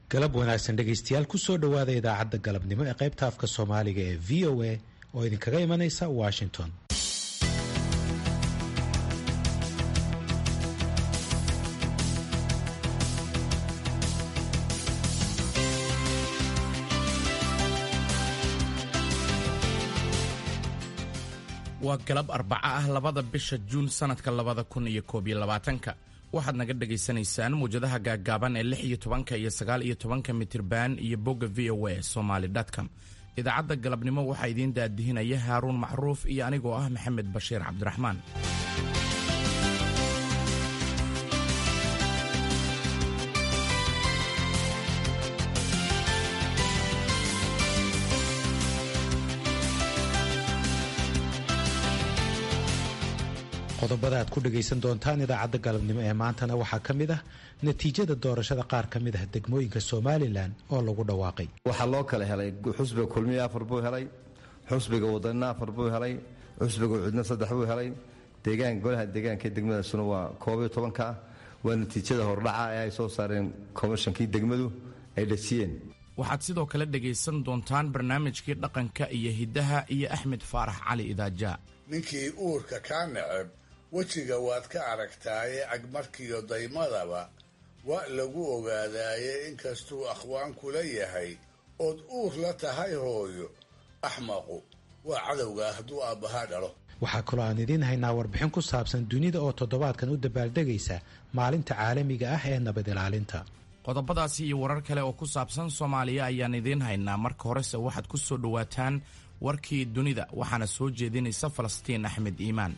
galab wanaagsan dhegaystayaal kusoo dhowaada idaacadda galabnimo ee qaybta afka soomaaliga ee v o a oo idinkaga imanaysa washington waa galab arbaco ah labada bisha juun sannadka labada kun iyo koob iyo labaatanka waxaad naga dhagaysanaysaan muwjadaha gaaggaaban ee lix iyo tobanka iyo sagaal iyo tobanka mitirban iyo bogga v o a somaly com idaacadda galabnimo waxaa idiin daadihinaya haaruun macruuf iyo anigoo ah maxamed bashiir cabdiraxmaan qodobada aad ku dhagaysan doontaan idaacadda galabnimo ee maantana waxaa ka mid ah natiijada doorashada qaar ka mid ah degmooyinka somalilan oo lagu dhawaaqay waxaa loo kala helay xusbiga kulmiya afar buu helay xusbiga wadanina afar buu helay xusbiga cudna saddex buu helay deegaan golaha deegaanka degmadaasuna waa koob iyo tobanka ah waa natiijada hordhaca ee ay soo saareen komishankii degmadu ay dhasiyeen waxaad sidoo kale dhegaysan doontaan barnaamijkii dhaqanka iyo hiddaha iyo axmed faarax cali idaaja ninkii uurka kaa neceb wejiga waad ka aragtaaye agmarkiyo daymadaba waa lagu ogaadaaye inkastuu akhwaan kula yahay ood uur la tahay hooyo axmaqu waa cadowgaa hadduu aabbahaa dhalo waxaa kaloo aan idiin haynaa warbixin ku saabsan dunida oo toddobaadkan u dabaaldegaysa maalinta caalamiga ah ee nabad ilaalinta qodobadaasi iyo warar kale oo ku saabsan soomaaliya ayaan idiin haynaa marka horese waxaad ku soo dhowaataan warkii dunida waxaana soo jeedinaysa falastiin axmed iimaan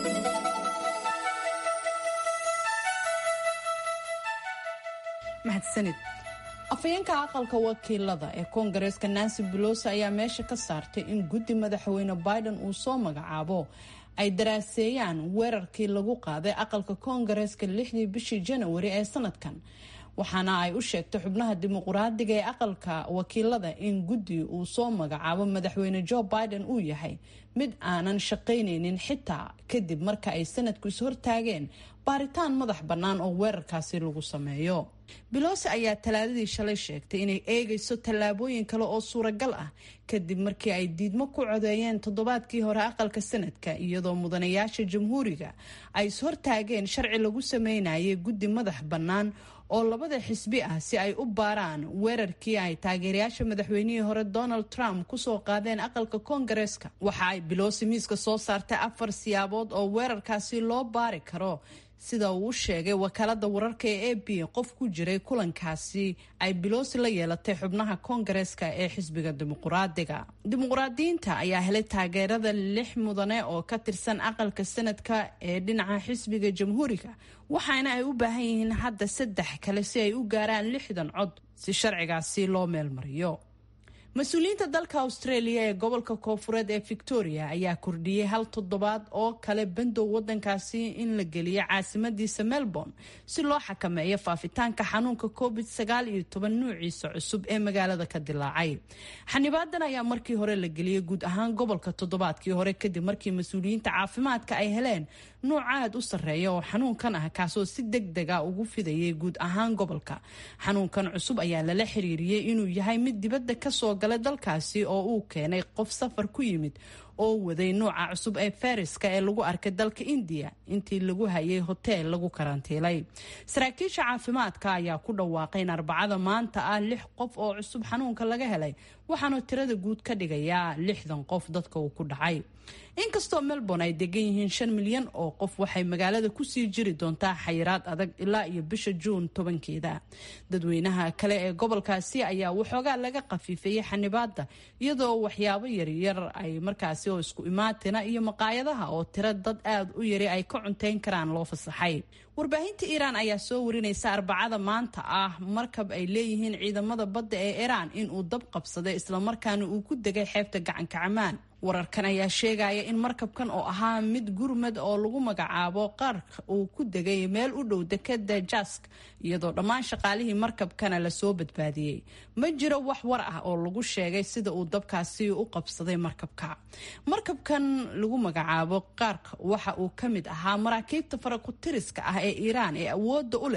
mahadsanid afhayeenka aqalka wakiilada ee koongareeska nancy belosi ayaa meesha ka saartay in guddi madaxweyne biden uu soo magacaabo ay daraaseeyaan weerarkii lagu qaaday aqalka koongareeska lixdii bishii janawari ee sanadkan waxaana ay u sheegtay xubnaha dimuquraadiga ee aqalka wakiilada in guddi uu soo magacaabo madaxweyne joe biden uu yahay mid aanan shaqaynaynin xitaa kadib marka ay sanadku is-hortaageen baaritaan madax bannaan oo weerarkaasi lagu sameeyo belosi ayaa talaadadii shalay sheegtay inay eegayso tallaabooyin kale oo suuragal ah kadib markii ay diidmo ku codeeyeen toddobaadkii hore aqalka sanadka iyadoo mudanayaasha jamhuuriga ay is-hortaageen sharci lagu sameynayay guddi madax bannaan oo labada xisbi ah si ay u baaraan weerarkii ay taageerayaasha madaxweynihii hore donald trump kusoo qaadeen aqalka koongareeska waxa ay bilosi miiska soo saartay afar siyaabood oo weerarkaasi loo baari karo sida uu u sheegay wakaalada wararka ee a b qof ku jiray kulankaasi ay bilosi la yeelatay xubnaha koongareeska ee xisbiga dimuquraadiga dimuquraadiyiinta ayaa helay taageerada lix mudane oo ka tirsan aqalka sanadka ee dhinaca xisbiga jamhuuriga waxaana ay u baahan yihiin hadda saddex kale si ay u gaaraan lixdan cod si sharcigaasi loo meelmariyo mas-uuliyiinta dalka australia ee gobolka koofureed ee victoria ayaa kordhiyey hal toddobaad oo kale bandow wadankaasi in la geliyo caasimadiisa melbourne si loo xakameeyo faafitaanka xanuunka covid sagaal iyo toban nuuciisa cusub ee magaalada ka dilaacay xanibaadan ayaa markii hore la geliyey guud ahaan gobolka toddobaadkii hore kadib markii mas-uuliyiinta caafimaadka ay heleen nuuc aad u sarreeya oo xanuunkan ah kaasoo si deg dega ugu fidayay guud ahaan gobolka xanuunkan cusub ayaa lala xiriiriyey inuu yahay mid dibadda kasoo galay dalkaasi oo uu keenay qof safar ku yimid oo waday nuuca cusub ee fariska ee lagu arkay dalka indiya intii lagu hayay hoteel lagu karantiilay saraakiisha caafimaadka ayaa ku dhawaaqay in arbacada maanta ah lix qof oo cusub xanuunka laga helay waxaana tirada guud ka dhigayaa lixdan qof dadka uu ku dhacay inkastoo melbourne ay degan yihiin shan milyan oo qof waxay magaalada kusii jiri doontaa xayiraad adag ilaa iyo bisha juun tobankeeda dadweynaha kale ee gobolkaasi ayaa waxoogaa laga khafiifeeyey xanibaada iyadoo waxyaabo yaryar ay markaasi oo isku imaatina iyo maqaayadaha oo tiro dad aad u yari ay ka cunteyn karaan loo fasaxay warbaahinta iiraan ayaa soo warinaysa arbacada maanta ah markab ay leeyihiin ciidamada badda ee iiraan inuu dab qabsaday islamarkaana uu ku degay xeebta gacanka camaan wararkan ayaa sheegaya in markabkan oo ahaa mid gurmad oo lagu magacaabo qaarka uu ku degay meel u dhow dekada jask iyadoo dhammaan shaqaalihii markabkana lasoo badbaadiyey ma jiro wax war ah oo lagu sheegay sida uu dabkaasi u qabsaday markabka markabkan lagu magacaabo qaarka waxa uu ka mid ahaa maraakiibta farakutiriska ah ee iiraan ee awooda u leh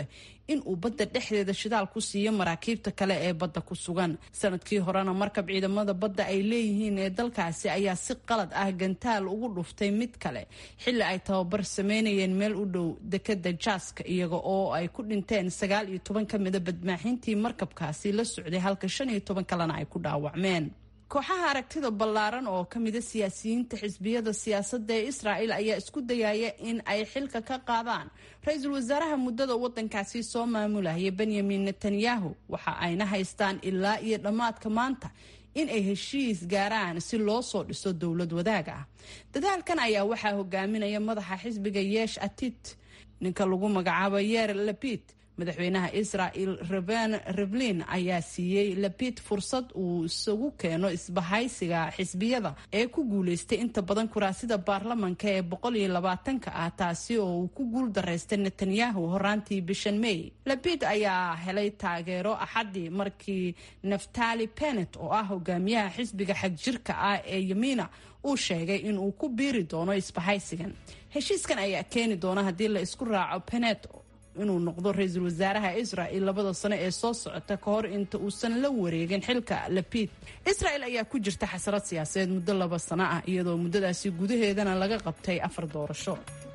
in uu badda dhexdeeda shidaal ku siiyo maraakiibta kale ee badda ku sugan sanadkii horena markab ciidamada badda ay leeyihiin ee dalkaasi ayaa si qalad ah gantaal ugu dhuftay mid kale xilli ay tababar sameynayeen meel u dhow dekada jaaska iyaga oo ay ku dhinteen sagaal iyo toban ka mida badmaaxintii markabkaasi la socday halka shan iyo toban kalena ay ku dhaawacmeen kooxaha aragtida ballaaran oo ka mida siyaasiyiinta xisbiyada siyaasadda ee israa'el ayaa isku dayaya in ay xilka ka qaadaan ra-iisul wasaaraha muddada waddankaasi soo maamulaya benyamin netanyahu waxa ayna haystaan ilaa iyo dhammaadka maanta in ay heshiis gaaraan si loo soo dhiso dowlad wadaag ah dadaalkan ayaa waxaa hogaaminaya madaxa xisbiga yeesh atit ninka lagu magacaabo yeer lapid madaxweynaha israel reben reblin ayaa siiyey lapid fursad uu isagu keeno isbahaysiga xisbiyada ee ku guuleystay inta badan kuraasida baarlamanka ee boqol iyo labaatanka ah taasi oo uu ku guul daraystay netanyahu horaantii bishan may lapid ayaa helay taageero axadii markii naftali benet oo ah hogaamiyaha xisbiga xagjirka ah ee yamiina uu sheegay inuu ku biiri doono isbahaysigan heshiiskan ayaa keeni doona haddii la isku raaco benet inuu noqdo ra-iisul wasaaraha israel labada sano ee soo socota ka hor inta uusan la wareegin xilka lapid israel ayaa ku jirta xasarad siyaasadeed muddo laba sano ah iyadoo muddadaasi gudaheedana laga qabtay afar doorasho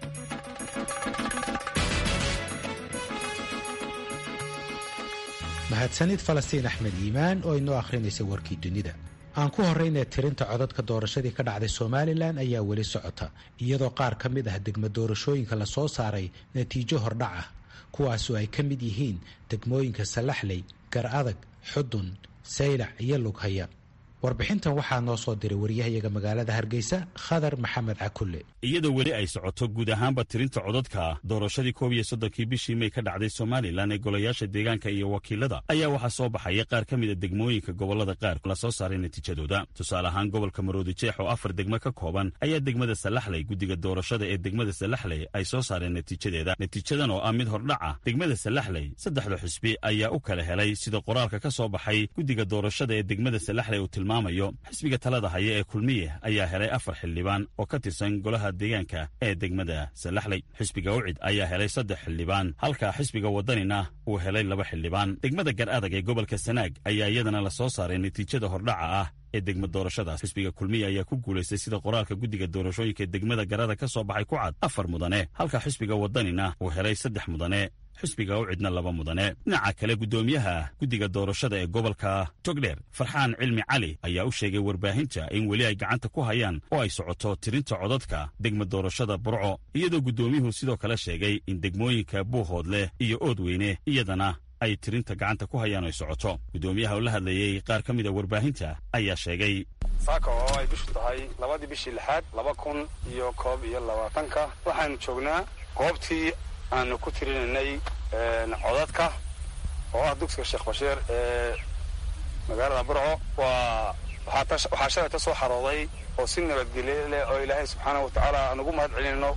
mahadsanid falastiin axmed iimaan oo inoo akhrinaysa warkii dunida aan ku horraynee tirinta codadka doorashadii ka dhacday somalilan ayaa weli socota iyadoo qaar ka mid ah degmo doorashooyinka la soo saaray natiijo hordhac ah kuwaasoo ay ka mid yihiin degmooyinka salaxley gar adag xudun saylac iyo lughaya warbixintan waxaa noo soo diray waryahayaga magaalada hargeysa khadar maxamed cakulle iyadoo weli ay socoto guud ahaanba tirinta codadka doorashadii koob iyo soddonkii bishii may ka dhacday somalilan ee golayaasha deegaanka iyo wakiilada ayaa waxaa soo baxaya qaar ka mida degmooyinka gobollada qaar la soo saaray natiijadooda tusaale ahaan gobolka maroodijeex oo afar degmo ka kooban ayaa degmada salaxley guddiga doorashada ee degmada salaxley ay soo saareen natiijadeeda natiijadan oo ah mid hordhac ah degmada salaxley saddexda xusbi ayaa u kala helay sida qoraalka ka soo baxay guddiga doorashada ee degmada salaxley uu tilmaamayo xisbiga talada haya ee kulmiye ayaa helay afar xildhibaan oo ka tirsan golaha deegaanka ee degmada salaxley xisbiga ucid ayaa helay saddex xildhibaan halka xisbiga waddanina uu helay laba xildhibaan degmada gar adag ee gobolka sanaag ayaa iyadana la soo saaray natiijada hordhaca ah ee degma doorashadaas xisbiga kulmiye ayaa ku guulaystay sida qoraalka guddiga doorashooyinka ee degmada garada ka soo baxay ku cad afar mudane halka xisbiga waddanina uu helay saddex mudane xisbiga u cidna laba mudane dhinaca kale guddoomiyaha guddiga doorashada ee gobolka togdheer farxaan cilmi cali ayaa u sheegay warbaahinta in weli ay gacanta ku hayaan oo ay socoto tirinta codadka degma doorashada burco iyadoo guddoomiyuhu sidoo kale sheegay in degmooyinka buuhoodleh iyo oodweyne iyadana ay tirinta gacanta ku hayaan oo ay socoto guddoomiyaha oo la hadlayey qaar ka mid a warbaahinta ayaa sheegay saaka oo ay bishu tahay labadii bishii lixaad laba kun iyo koob iyo labaatanka waxaanu joognaa goobtii aanu ku tirinanay codadka oo ah dugsiga sheekh bashiir ee magaalada burco waa waxaa shalayta soo xarooday oo si nabadgelye leh oo ilaahay subxaana wa tacaala aan ugu mahad celinayno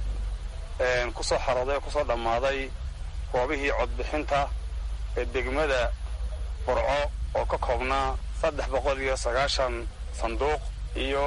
ku soo xarooday oo kusoo dhammaaday goobihii codbixinta ee degmada burco oo ka koobnaa saddex boqol iyo sagaashan sanduuq iyo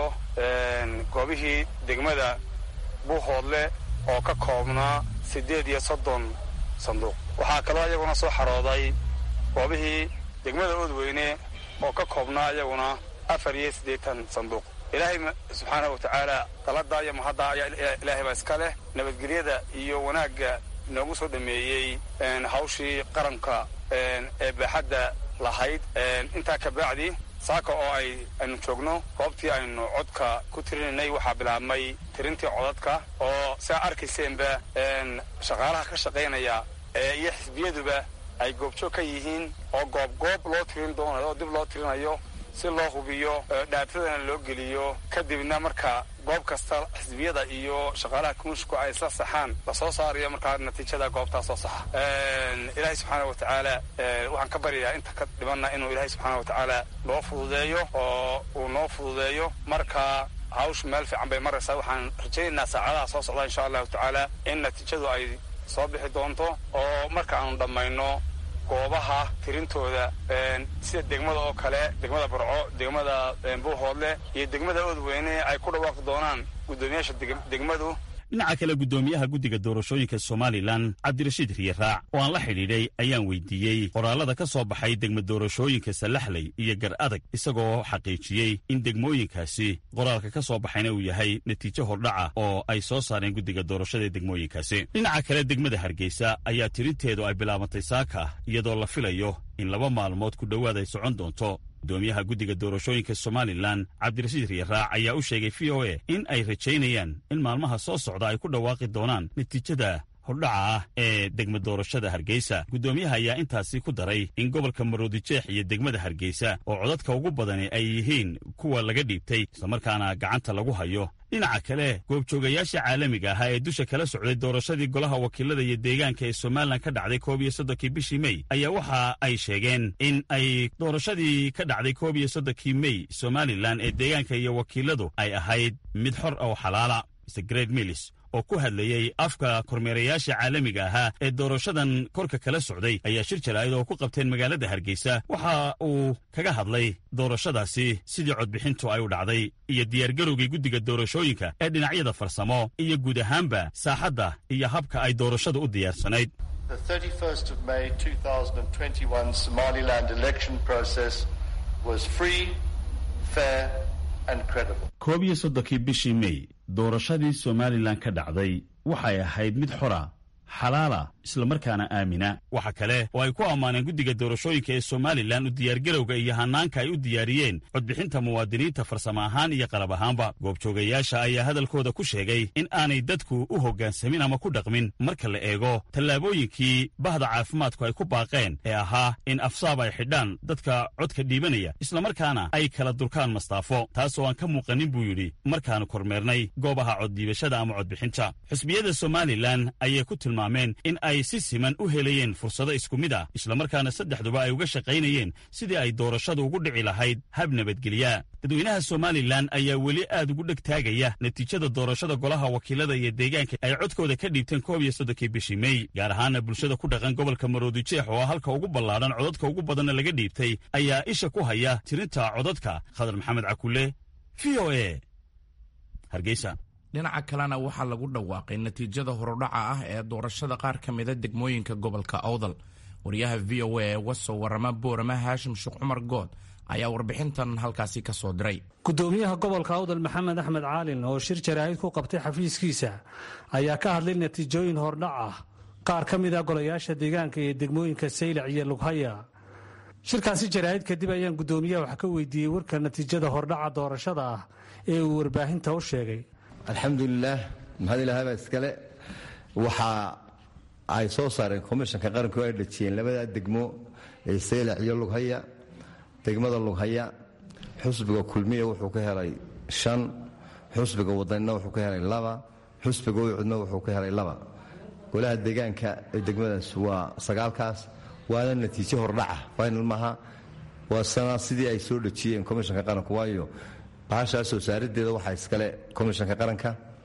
goobihii degmada buuhoodle oo ka koobnaa siddeed iyo soddon sanduuq waxaa kaloo iyaguna soo xarooday goobihii degmada oodweyne oo ka koobnaa iyaguna afar iyo siddeetan sanduuq ilaahay subxaanahu wa tacaala dalada iyo mahadda ayaa ilaahay baa iska leh nabadgelyada iyo wanaagga noogu soo dhameeyey hawshii qaranka ee baaxadda lahayd intaa ka bacdi saaka oo ay aynu joogno goobtii aynu codka ku tirinaynay waxaa bilaabmay tirintii codadka oo siaa arkayseenba shaqaalaha ka shaqaynaya iyo xisbiyaduba ay goobjoog ka yihiin oo goob goob loo tirin doonayo oo dib loo tirinayo si loo hubiyo dhaatadana loo geliyo kadibna marka goob kasta xisbiyada iyo shaqaalaha kumushku ay isla saxaan lasoo saarayo markaa natiijada goobtaa soo saxa ilaahay subxaana wa tacaala waxaan ka baryayaa inta ka dhimanna inuu ilaahay subxaana wa tacaala loo fududeeyo oo uu noo fududeeyo marka hawshu meel fiican bay maraysaa waxaan rajaynaynaa saacadaha soo socda insha allahu tacaala in natiijadu ay soo bixi doonto oo marka aanu dhammayno goobaha tirintooda sida degmada oo kale degmada burco degmada buuhoodle iyo degmada oodweyne ay ku dhawaaqi doonaan guddoomiyaasha degmadu dhinaca kale guddoomiyaha guddiga doorashooyinka somalilan cabdirashiid riyaraac oo aan la xidhiidhay ayaan weydiiyey qoraalada ka soo baxay degma doorashooyinka salaxley iyo gar adag isagoo xaqiijiyey in degmooyinkaasi qoraalka ka soo baxayna uu yahay natiijo hordhaca oo ay soo saareen guddiga doorashada ee degmooyinkaasi dhinaca kale degmada hargeysa ayaa tirinteedu ay bilaabantay saaka iyadoo la filayo in laba maalmood ku dhowaad ay socon doonto guddoomiyaha guddiga doorashooyinka somalilan cabdirashiid riyaraac ayaa u sheegay v o a in ay rajaynayaan in maalmaha soo socda ay ku dhawaaqi doonaan natiijada hordhaca ah ee degma doorashada hargeysa guddoomiyaha ayaa intaasi ku daray in gobolka maroodijeex iyo degmada hargeysa oo codadka ugu badani ay yihiin kuwa laga dhiibtay islamarkaana gacanta lagu hayo dhinaca kale goobjoogayaasha caalamiga ahaa ee dusha kala socday doorashadii golaha wakiilada iyo deegaanka ee somalilan ka dhacday koob iyo soddonkii bishii mey ayaa waxa ay sheegeen in ay doorashadii ka dhacday koob iyo soddonkii mey somalilan ee deegaanka iyo wakiiladu ay ahayd mid xor oo xalaala mr gred millis oo ku hadlayey afka kormeerayaasha caalamiga ahaa ee doorashadan korka kala socday ayaa shir jalaa'id oo ku qabteen magaalada hargeysa waxa uu kaga hadlay doorashadaasi sidii codbixintu ay u dhacday iyo diyaargarowgii guddiga doorashooyinka ee dhinacyada farsamo iyo guud ahaanba saaxadda iyo habka ay doorashada u diyaarsanayd koob iyo soddonkii bishii mey doorashadii somalilan ka dhacday waxay ahayd mid xora xalaala islamarkaana aamina waxa kale oo ay ku ammaaneen guddiga doorashooyinka ee somalilan u diyaargarowga iyo hanaanka ay u diyaariyeen codbixinta muwaadiniinta farsamo ahaan iyo qalab ahaanba goobjoogayaasha ayaa hadalkooda ku sheegay in aanay dadku u hoggaansamin ama ku dhaqmin marka la eego tallaabooyinkii bahda caafimaadku ay ku baaqeen ee ahaa in afsaab ay xidhaan dadka codka dhiibanaya islamarkaana ay kala durkaan mastaafo taas oo aan ka muuqanin buu yidhi markaanu kormeernay goobaha coddhiibashada ama codbixinta xusbiyada somalilan ayay ku tilmaameen in ay si siman u helayeen fursado isku mid ah islamarkaana saddexduba ay uga shaqaynayeen sidii ay doorashadu ugu dhici lahayd hab nabadgelya dadweynaha somalilan ayaa weli aad ugu dheg taagaya natiijada doorashada golaha wakiilada iyo deegaanka ay codkooda ka dhiibteen koob iyo soddonkii bishii mey gaar ahaana bulshada ku dhaqan gobolka maroodijeex oo halka ugu ballaadhan codadka ugu badanna laga dhiibtay ayaa isha ku haya tirinta codadka khadar maxamed cakule v o e hargeysa dhinaca kalena waxaa lagu dhawaaqay natiijada horudhaca ah ee doorashada qaar ka mida degmooyinka gobolka awdal wariyaha v o a ee wasoo warama boorama haashim sheekh cumar good ayaa warbixintan halkaasi ka soo diray gudoomiyaha gobolka awdal maxamed axmed caalin oo shir jaraa'id ku qabtay xafiiskiisa ayaa ka hadlay natiijooyin hordhac ah qaar ka mid a golayaasha deegaanka iyo degmooyinka saylac iyo lughaya shirkaasi jaraa'id kadib ayaan gudoomiyaha wax ka weydiiyey warka natiijada hordhaca doorashada ah ee uu warbaahinta u sheegay alxamdulilaah mahad ilaahbaa iskale waxa ay soo saareen komishanka qaranku ay dhajiyeen labadaa degmo ee saylac iyo lughaya degmada lughaya xusbiga kulmiya wuxuu ka helay shan xusbiga wadanina wuxuu ka helay laba xusbiga uycudna wuxuu ka helay laba golaha deegaanka ee degmadaas waa sagaalkaas waana natiijo hordhaca final maaha waa sana sidii ay soo dhajiyeen komishanka qaranku waayo bahashaa soo saarideeda waxaa iskale komishanka qaranka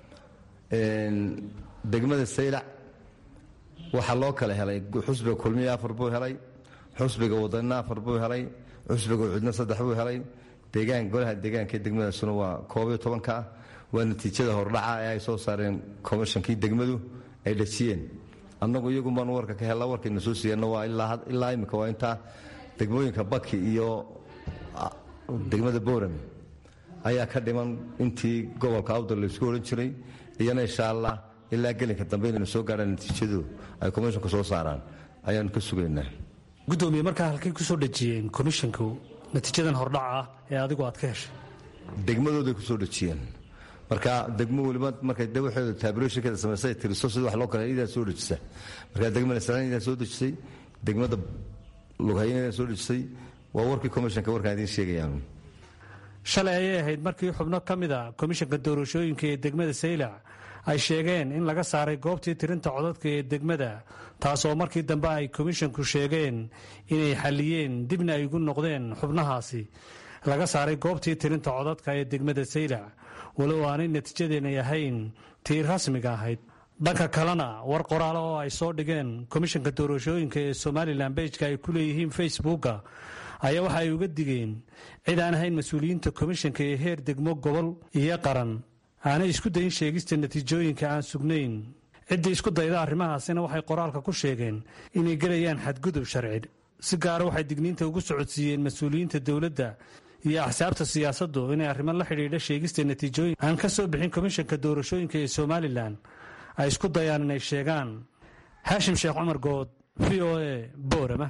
degmada saylac waxaa loo kala helay xusbiga kulmiya afar buu helay xusbiga wadanina afar buu helay xusbiga ucudna saddex buu helay deegaan golaha deegaanka ee degmadaasuna waa koobiyo tobanka ah waa natiijada hordhaca ee ay soo saareen komishankii degmadu ay dhajiyeen annagu iyagumaan warka ka hella warkayna soo siiyeenna waa ilaa imika waa intaa degmooyinka baki iyo degmada boorame ayaa ka dhiman intii gobolka awdal laysku odhan jiray iyana insha allah ilaa gelinka dambe inaynu soo gaadhaan natiijadu ay komishonka soo saaraan ayaanu ka sugaynaa gudoomiye markaa halkay ku soo dhejiyeen komishanku natiijadan hordhaca ah ee adigu aad ka heshay degmadooday ku soo dhejiyeen marka degmo weliba markay de waxeedu taabuloshinkeeda samaysay tiriso sida wax loo kale idaa soo dhejisa marka degmada salaan idaa soo dejisay degmada lughayn idaa soo dhejisay waa warkii komishanka warkaan idiin sheegayaan shalay ayay ahayd markii xubno ka mid a komishanka doorashooyinka ee degmada saylac ay sheegeen in laga saaray goobtii tirinta codadka ee degmada taasoo markii dambe ay komishanku sheegeen inay xalliyeen dibna ay ugu noqdeen xubnahaasi laga saaray goobtii tirinta codadka ee degmada saylac walow aanay natiijadeenay ahayn tii rasmiga ahayd dhanka kalena war qoraalo oo ay soo dhigeen komishanka doorashooyinka ee somalilan bejka ay ku leeyihiin facebooka ayaa waxa ay uga digeen cid aan ahayn mas-uuliyiinta komishanka ee heer degmo gobol iyo qaran aanay isku dayin sheegista natiijooyinka aan sugnayn ciddii isku dayda arrimahaasina waxay qoraalka ku sheegeen inay gelayaan xadgudub sharci si gaara waxay digniinta ugu socodsiiyeen mas-uuliyiinta dowladda iyo axsaabta siyaasaddu inay arrimo la xidhiidha sheegista natiijooyin aan ka soo bixin komishanka doorashooyinka ee somalilan ay isku dayaan inay sheegaan haashim sheekh cumar good v o a boorama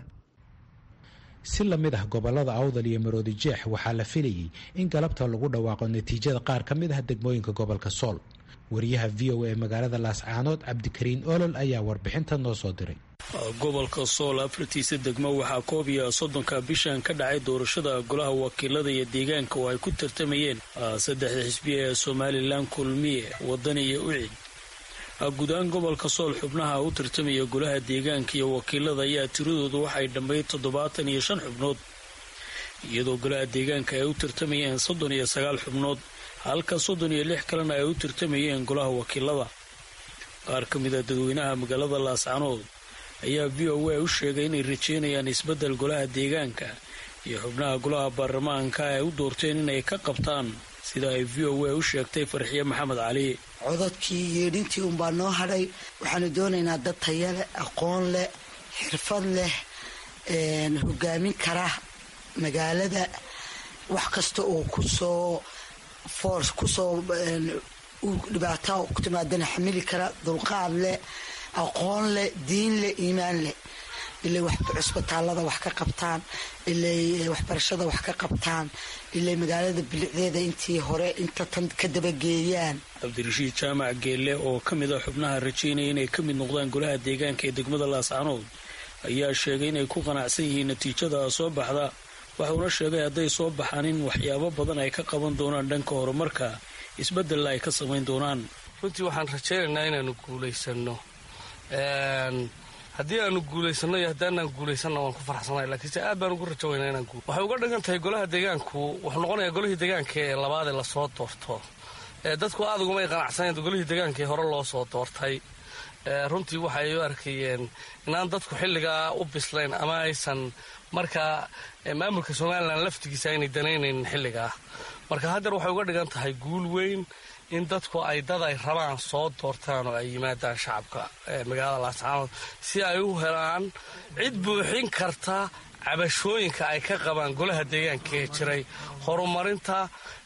si la mid ah gobollada awdal iyo maroodi jeex waxaa la filayey in galabta lagu dhawaaqo natiijada qaar ka mid ah degmooyinka gobolka sool wariyaha v o a magaalada laascaanood cabdikariin olol ayaa warbixinta noo soo diray gobolka sool afartiisa degmo waxaa koob iyo soddonka bishan ka dhacay doorashada golaha wakiilada iyo deegaanka oo ay ku tartamayeen saddexda xisbiya ee somalilan kulmiye wadani iyo ucid guud ahaan gobolka sool xubnaha u tartamaya golaha deegaanka iyo wakiilada ayaa tiradoodu waxay dhammayd toddobaatan iyo shan xubnood iyadoo golaha deegaanka ay u tartamayeen soddon iyo sagaal xubnood halka soddon iyo lix kalena ay u tartamayeen golaha wakiilada qaar ka mid a dadweynaha magaalada laascanood ayaa v o a u sheegay inay rajeynayaan isbeddel golaha deegaanka iyo xubnaha golaha baarlamaanka ay u doorteen inay ka qabtaan sida ay v o a u sheegtay farxiye maxamed cali codadkii yeedhintii unbaa noo hadhay waxaanu doonaynaa dad taya leh aqoon leh xirfad leh hogaamin kara magaalada wax kasta oo kusoo force kusoo dhibaato ku timaadana xamili kara dulqaad leh aqoon leh diin leh iimaan leh ilay cusbitaalada wax ka qabtaan ilay waxbarashada wax ka qabtaan ilay magaalada bilicdeeda intii hore inta tan ka dabageeyaan cabdirashiid jaamac geelle oo ka mid a xubnaha rajaynaya inay ka mid noqdaan golaha deegaanka ee degmada laascanood ayaa sheegay inay ku qanacsan yihiin natiijada soo baxda waxuuna sheegay hadday soo baxaan in waxyaabo badan ay ka qaban doonaan dhanka horumarka isbeddella ay ka samayn doonaan runtii waxaan rajaynaynaa inaanu guulaysano haddii aanu guulaysano iyo haddaanaan guulaysanna waan ku farxsanahay laakiinse aad baan ugu rajo weynaa inaan guul waxay uga dhigan tahay golaha deegaanku wuxuu noqonayaa golihii deegaanka ee labaad ee lasoo doorto dadku aad ugumay qanacsaneen golihii deegaanka ee hore loo soo doortay runtii waxay u arkayeen inaan dadku xilligaa u bislayn ama aysan markaa maamulka somalilan laftigiisa aynay danaynaynin xilligaa marka haddeer waxay uga dhigan tahay guul weyn in dadku ay dad ay rabaan soo doortaan oo ay yimaadaan shacabka magaalada laascaanood si ay u helaan cid buuxin karta cabashooyinka ay ka qabaan golaha deegaanka ee jiray horumarinta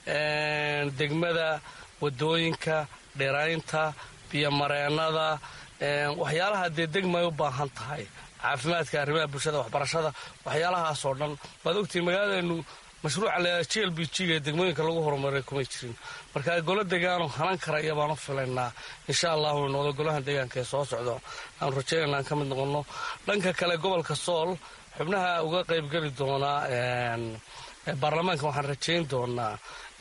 degmada wadooyinka dhiraynta biyomareennada waxyaalaha dee degmay u baahan tahay caafimaadka arrimaha bulshada waxbarashada waxyaalahaasoo dhan waad ogtihiin magaaladeenu mashruuca le j l b g ee degmooyinka lagu horumaray kumay jirin marka golo degaano hanan karaya baan u filaynaa insha allahu noqdo golaha deegaanka ee soo socdo aanu rajaynayna aan ka mid noqono dhanka kale gobolka sool xubnaha uga qaybgeli doonaa baarlamaanka waxaan rajayn doonaa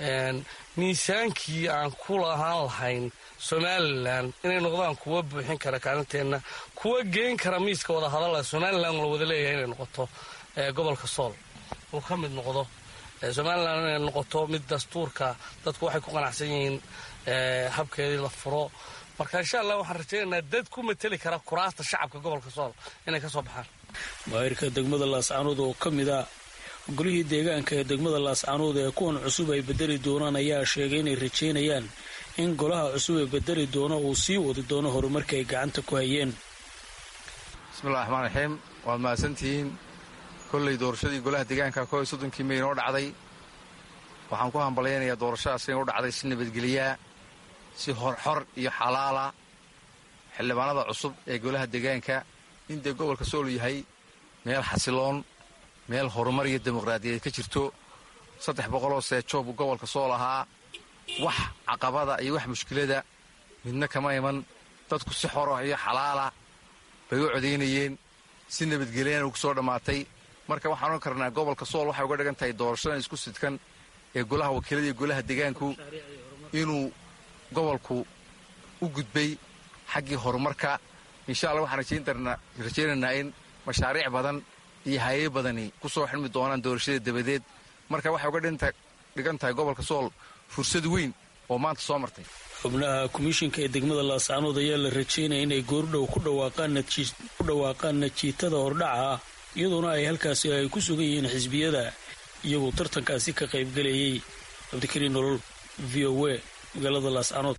miisaankii aan ku lahaan lahayn somalilan inay noqdaan kuwa buuxin kara kaalinteenna kuwa geyn kara miiska wada hadala somalilan la wada leeyahay inay noqoto gobolka sool uu ka mid noqdo somalilan inay noqoto mid dastuurka dadku waxay ku qanacsan yihiin habkeedii la furo marka insha allah waxaan rajaynaynaa dad ku mateli kara kuraasta shacabka gobolka sool inay ka soo baxaan maahirka degmada laascaanood oo ka mid a golihii deegaanka ee degmada laascaanood ee kuwan cusub ay bedeli doonaan ayaa sheegay inay rajaynayaan in golaha cusub ee bedeli doono uu sii wadi doono horumarka ay gacanta ku hayeen bismillahi raxmaan raxiim waad mahadsantihiin kolley doorashadii golaha deegaanka koo iyo soddonkii mey inoo dhacday waxaan ku hambalyaynayaa doorashadaas inay u dhacday si nabadgelyaa si horxor iyo xalaala xildhibaanada cusub ee golaha deegaanka in dee gobolka sool yahay meel xasiloon meel horumar iyo dimuqraadiyaed ka jirto saddex boqoloo seejoo buu gobolka sool ahaa wax caqabada iyo wax mushkilada midna kama iman dadku si xoro iyo xalaala bay u codaynayeen si nabadgelyana ugu soo dhammaatay marka waxaan ohan karnaa gobolka sool waxay uga dhigan tahay doorashadan isku sidkan ee golaha wakiilada iyo golaha deegaanku inuu gobolku u gudbay xaggii horumarka insha allah waxaan rajaynaynaa in mashaariic badan iyo haye badani ku soo xilmi doonaan doorashada dabadeed marka waxay uga dhigan tahay gobolka sool fursad weyn oo maanta soo martay xubnaha komishinka ee degmada laascaanood ayaa la rajaynaya inay goordhow ku dhawaaqaan najiitada hordhaca ah iyadoona ay halkaasi ay ku sugan yihiin xisbiyada iyagoo tartankaasi ka qaybgalayay cabdikariin nolol v o a magaalada laascanood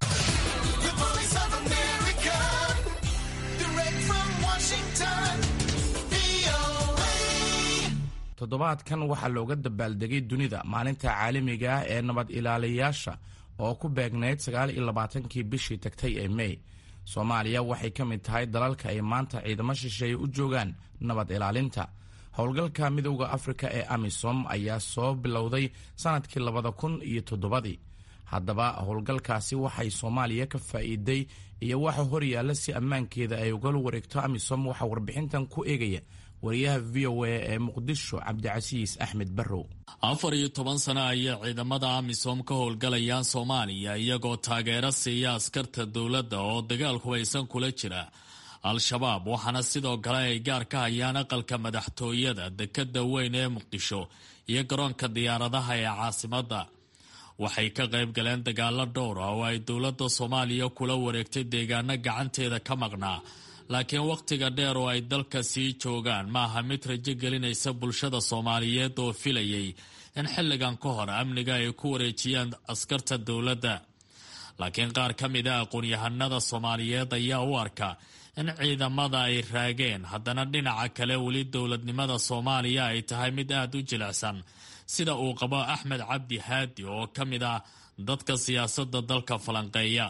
toddobaadkan waxaa looga dabaaldegay dunida maalinta caalamiga ah ee nabad ilaaliyayaasha oo ku beegnayd sagaal iyo labaatankii bishii tagtay ee mey soomaaliya waxay ka mid tahay dalalka ay maanta ciidamo shisheeye u joogaan nabad ilaalinta howlgalka midowda afrika ee amisom ayaa soo bilowday sannadkii labada kun iyo toddobadii haddaba howlgalkaasi waxay soomaaliya ka faa'iiday iyo waxa horyaalla si ammaankeeda ay ugala wareegto amisom waxaa warbixintan ku eegaya wariyaha v o a ee muqdisho cabdicasiis axmed barrow afar iyo toban sano ayay ciidamada amisom ka howlgalayaan soomaaliya iyagoo taageero siiya askarta dowladda oo dagaal hubaysan kula jira al-shabaab waxaana sidoo kale ay gaar ka hayaan aqalka madaxtooyada dekadda weyn ee muqdisho iyo garoonka diyaaradaha ee caasimadda waxay ka qayb galeen dagaalo dhowra oo ay dowladda soomaaliya kula wareegtay deegaano gacanteeda ka maqnaa laakiin wakhtiga dheer oo ay dalka sii joogaan maaha mid rajo gelinaysa bulshada soomaaliyeed oo filayay in xilligan ka hor amniga ay ku wareejiyaan askarta dowladda laakiin qaar ka mid a aqoon-yahanada soomaaliyeed ayaa u arka in ciidamada ay raageen haddana dhinaca kale weli dowladnimada soomaaliya ay tahay mid aada u jilicsan sida uu qabo axmed cabdi haadi oo ka mid ah dadka siyaasadda dalka falanqeeya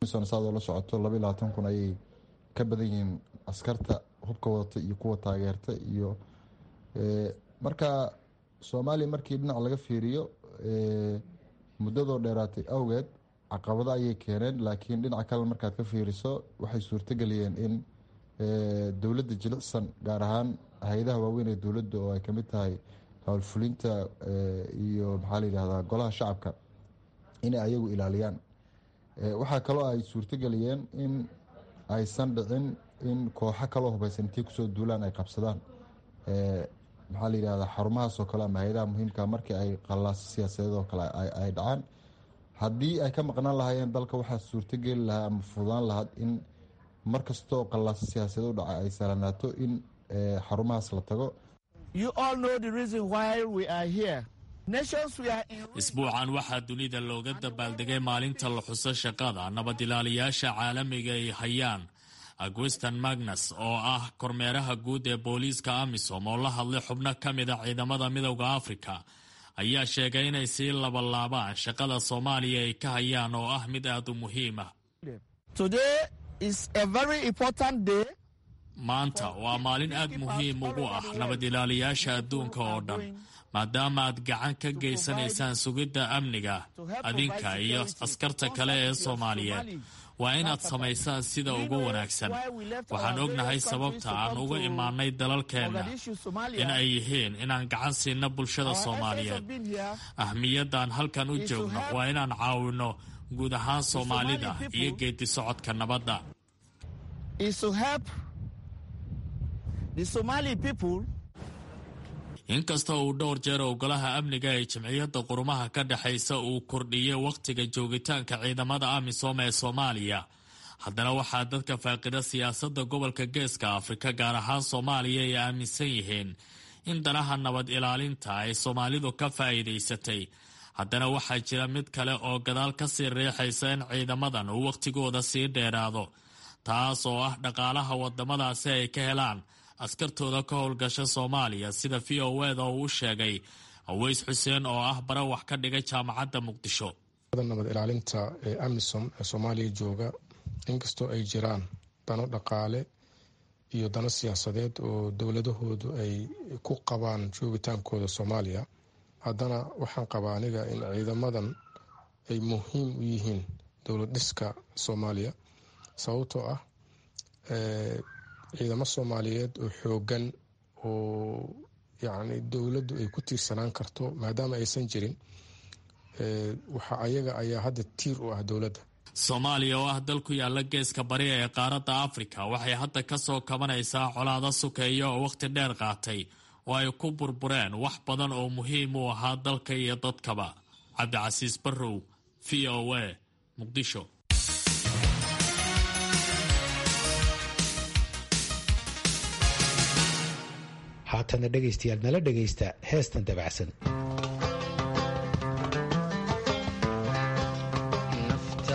ka badan yihiin askarta hubka wadata iyo kuwa taageerta iyo marka soomaaliya markii dhinac laga fiiriyo muddadoo dheeraatay awgeed caqabado ayay keeneen laakiin dhinaca kale markaad ka fiiriso waxay suurtageliyeen in dowladda jilicsan gaar ahaan hay-adaha waaweyn ee dowladda oo ay kamid tahay howlfulinta iyo maxaa la yidhahdaa golaha shacabka inay ayagu ilaaliyaan waxaa kaloo ay suurtageliyeen in aysan dhicin in kooxo kaloo hubaysan intii kusoo duulaan ay qabsadaan maxaa la yidhahdaa xarumahaas oo kale ama hay-adaha muhiimka markii ay qallaaso siyaasadeed oo kale ay dhacaan haddii ay ka maqnaan lahaayeen dalka waxaa suurtogeli lahaa ama fududaan lahaad in mar kastoo qallaaso siyaasadeed u dhaca ay sahlanaato in xarumahaas la tago isbuucan waxaa dunida looga dabaaldegay maalinta la xuso shaqada nabad ilaaliyaasha caalamiga ay hayaan agwiston magnus oo ah kormeeraha guud ee booliiska amisom oo la hadlay xubno ka mid a ciidamada midowda afrika ayaa sheegay inay sii labalaabaan shaqada soomaaliya ay ka hayaan oo ah mid aada u muhiim ah maanta waa maalin aad muhiim ugu ah nabad ilaaliyaasha adduunka oo dhan maadaama aad gacan ka geysanaysaan sugidda amniga adinka iyo askarta kale ee soomaaliyeed waa inaad samaysaan sida ugu wanaagsan waxaan ognahay sababta aan uga imaanay dalalkeenna in ay yihiin inaan gacan siinno bulshada soomaaliyeed ahmiyadaan halkan u joogno waa inaan caawinno guud ahaan soomaalida iyo geedi socodka nabadda inkasta uu dhowr jeer ogolaha amniga ee jamciyadda qurumaha ka dhexaysa uu kordhiyey wakhtiga joogitaanka ciidamada amisom ee soomaaliya haddana waxaa dadka faaqida siyaasadda gobolka geeska afrika gaar ahaan soomaaliya ay aaminsan yihiin in danaha nabad ilaalinta ay soomaalidu ka faa'iidaysatay haddana waxaa jira mid kale oo gadaal ka sii riixaysa in ciidamadan uu wakhtigooda sii dheeraado taas oo ah dhaqaalaha waddamadaasi ay ka helaan askartooda ka howlgasha soomaaliya sida v o eda uu u sheegay aweys xuseen oo ah bara wax ka dhigay jaamacadda muqdisho nabad ilaalinta ee amisom ee soomaaliya jooga inkastoo ay jiraan dano dhaqaale iyo dano siyaasadeed oo dowladahoodu ay ku qabaan joogitaankooda soomaaliya haddana waxaan qabaa aniga in ciidamadan ay muhiim u yihiin dowlad dhiska soomaaliya sababtoo ah ciidamo soomaaliyeed oo xoogan oo yacni dowladdu ay ku tiirsanaan karto maadaama aysan jirin waxa ayaga ayaa hadda tiir u ah dowladda soomaaliya oo ah dal ku yaala geeska bari ee qaaradda afrika waxay hadda ka soo kabanaysaa colaado sukeeya oo wakhti dheer qaatay oo ay ku burbureen wax badan oo muhiim u ahaa dalka iyo dadkaba cabdicasiis barrow v o a muqdisho haatana dhegaystayaal nala dhegaysta heestan dabacsan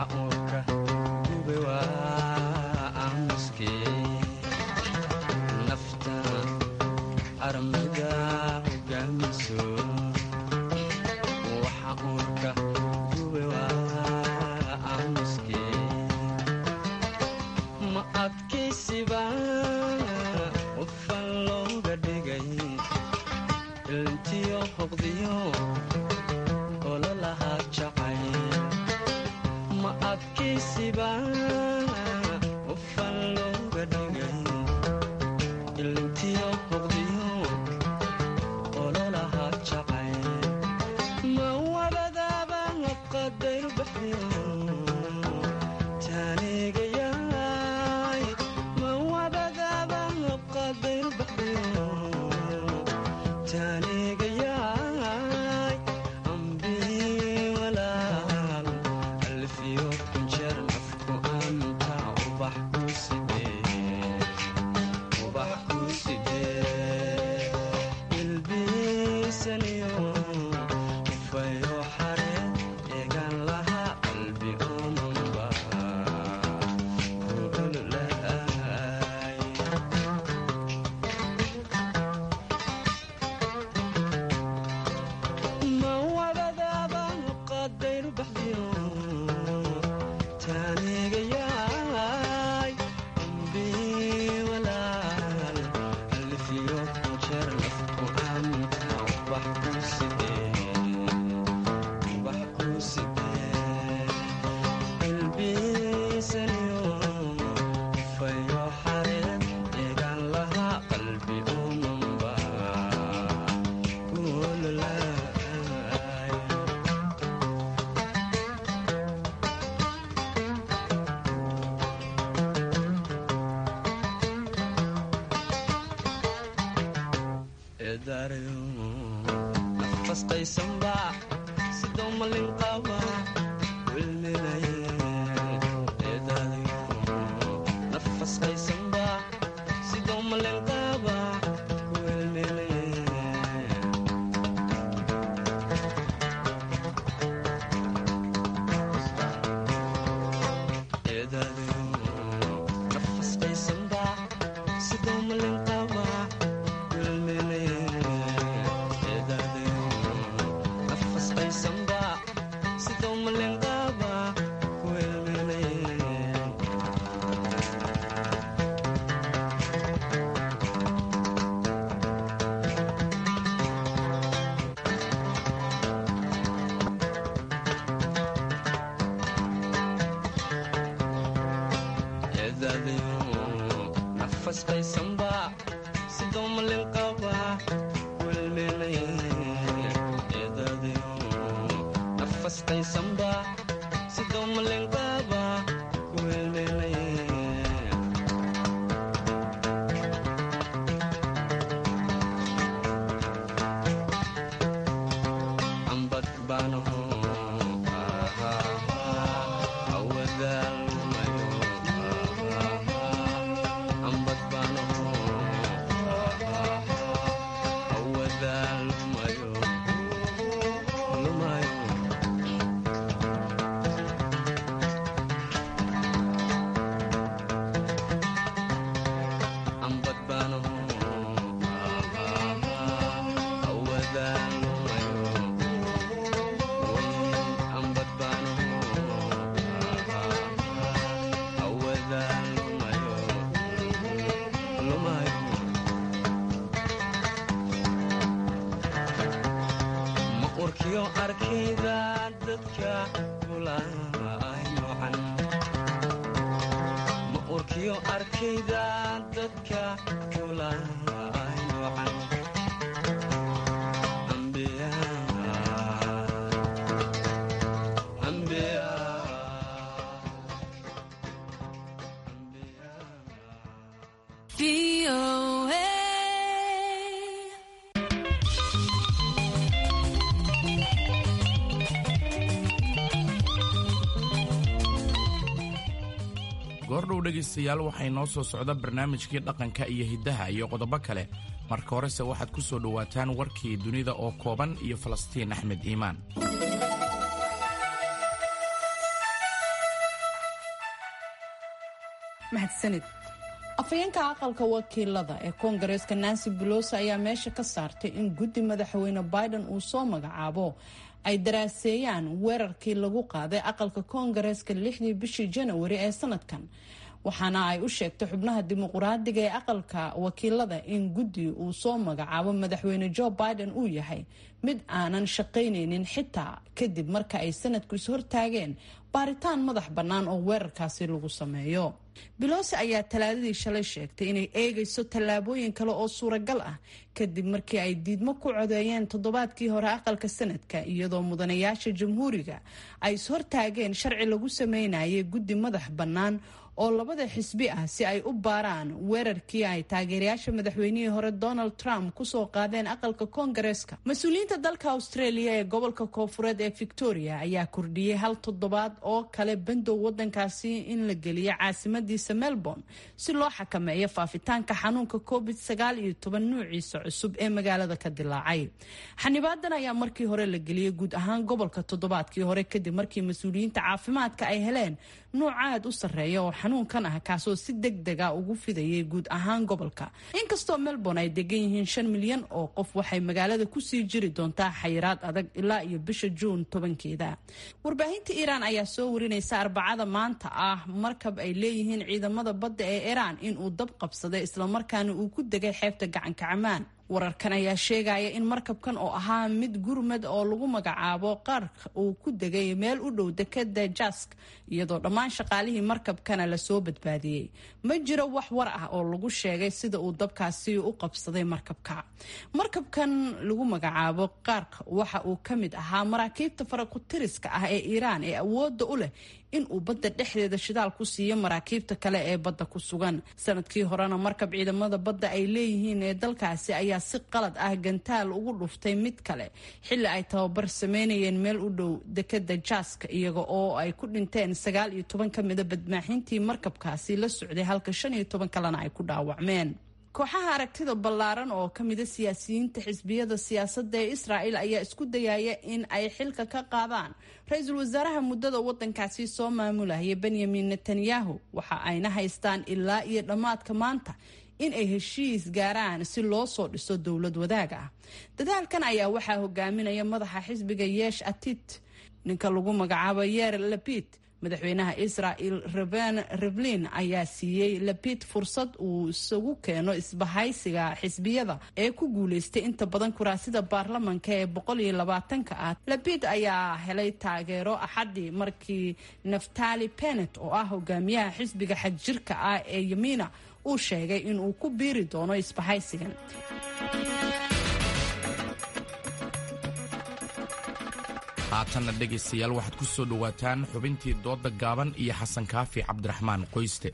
goordhow dhegaystayaal waxay noo soo socda barnaamijkii dhaqanka iyo hiddaha iyo qodobo kale marka horese waxaad ku soo dhowaataan warkii dunida oo kooban iyo falastiin axmed iimaan mahadsanid afhayeenka aqalka wakiilada ee koongareeska nancy belosi ayaa meesha ka saartay in guddi madaxweyne biden uu soo magacaabo ay daraaseeyaan weerarkii lagu qaaday aqalka koongareeska lixdii bishii janawari ee sanadkan waxaana ay u sheegtay xubnaha dimuquraadiga ee aqalka wakiilada in guddi uu soo magacaabo madaxweyne joe biden uu yahay mid aanan shaqaynaynin xitaa kadib marka ay sanadku is hortaageen baaritaan madax bannaan oo weerarkaasi lagu sameeyo belosi ayaa talaadadii shalay sheegtay inay eegayso tallaabooyin kale oo suuragal ah kadib markii ay diidmo ku codeeyeen toddobaadkii hore aqalka sanadka iyadoo mudanayaasha jamhuuriga ay is hortaageen sharci lagu sameynayay guddi madax bannaan oo labada xisbi ah si ay u baaraan weerarkii ay taageerayaasha madaxweynihii hore donald trump kusoo qaadeen aqalka koongareeska mas-uuliyiinta dalka australia ee gobolka koofureed ee victoria ayaa kordhiyey hal toddobaad oo kale bandow wadankaasi in la geliyo caasimadiisa melbourne si loo xakameeyo faafitaanka xanuunka covid sagaal iyo toban nuuciisa cusub ee magaalada ka dilaacay xanibaadan ayaa markii hore la geliyey guud ahaan gobolka toddobaadkii hore kadib markii mas-uuliyiinta caafimaadka ay heleen nuuc aad u sarreeya oo xanuunkan ah kaasoo si deg dega ugu fidayay guud ahaan gobolka inkastoo melbourne ay degan yihiin shan milyan oo qof waxay magaalada kusii jiri doontaa xayiraad adag ilaa iyo bisha juun tobankeeda warbaahinta iiraan ayaa soo warinaysa arbacada maanta ah markab ay leeyihiin ciidamada badda ee iiraan inuu dab qabsaday islamarkaana uu ku degay xeebta gacanka camaan wararkan ayaa sheegaya in markabkan oo ahaa mid gurmad oo lagu magacaabo qaarka uu ku degay meel u dhow dekada jask iyadoo dhammaan shaqaalihii markabkana lasoo badbaadiyey ma jiro wax war ah oo lagu sheegay sida uu dabkaasi u qabsaday markabka markabkan lagu magacaabo qaarka waxa uu ka mid ahaa maraakiibta farakutiriska ah ee iiraan ee awooda u leh in uu badda dhexdeeda shidaal ku siiyo maraakiibta kale ee badda ku sugan sanadkii horena markab ciidamada badda ay leeyihiin ee dalkaasi ayaa si qalad ah gantaal ugu dhuftay mid kale xilli ay tababar sameynayeen meel u dhow dekada jaaska iyaga oo ay ku dhinteen sagaal iyo toban ka mida badmaaxintii markabkaasi la socday halka shan iyo toban kalena ay ku dhaawacmeen kooxaha aragtida ballaaran oo ka mida siyaasiyiinta xisbiyada siyaasadda ee israa'el ayaa isku dayaya in ay xilka ka qaadaan ra-iisul wasaaraha muddada waddankaasi soo maamulaya benyamin netanyahu waxa ayna haystaan ilaa iyo dhammaadka maanta in ay heshiis gaaraan si loo soo dhiso dowlad wadaag ah dadaalkan ayaa waxaa hogaaminaya madaxa xisbiga yeesh atit ninka lagu magacaabo yeer lapid madaxweynaha israel reben rivlin ayaa siiyey lapid fursad uu isagu keeno isbahaysiga xisbiyada ee ku guuleystay inta badan kuraasida baarlamanka ee boqol iyo labaatanka ah lapid ayaa helay taageero axadii markii naftali benet oo ah hogaamiyaha xisbiga xagjirka ah ee yamiina uu sheegay inuu ku biiri doono isbahaysigan haatanna dhegaystayaal waxaad ku soo dhowaataan xubintii doodda gaaban iyo xasan kaafi cabdiraxmaan qoyste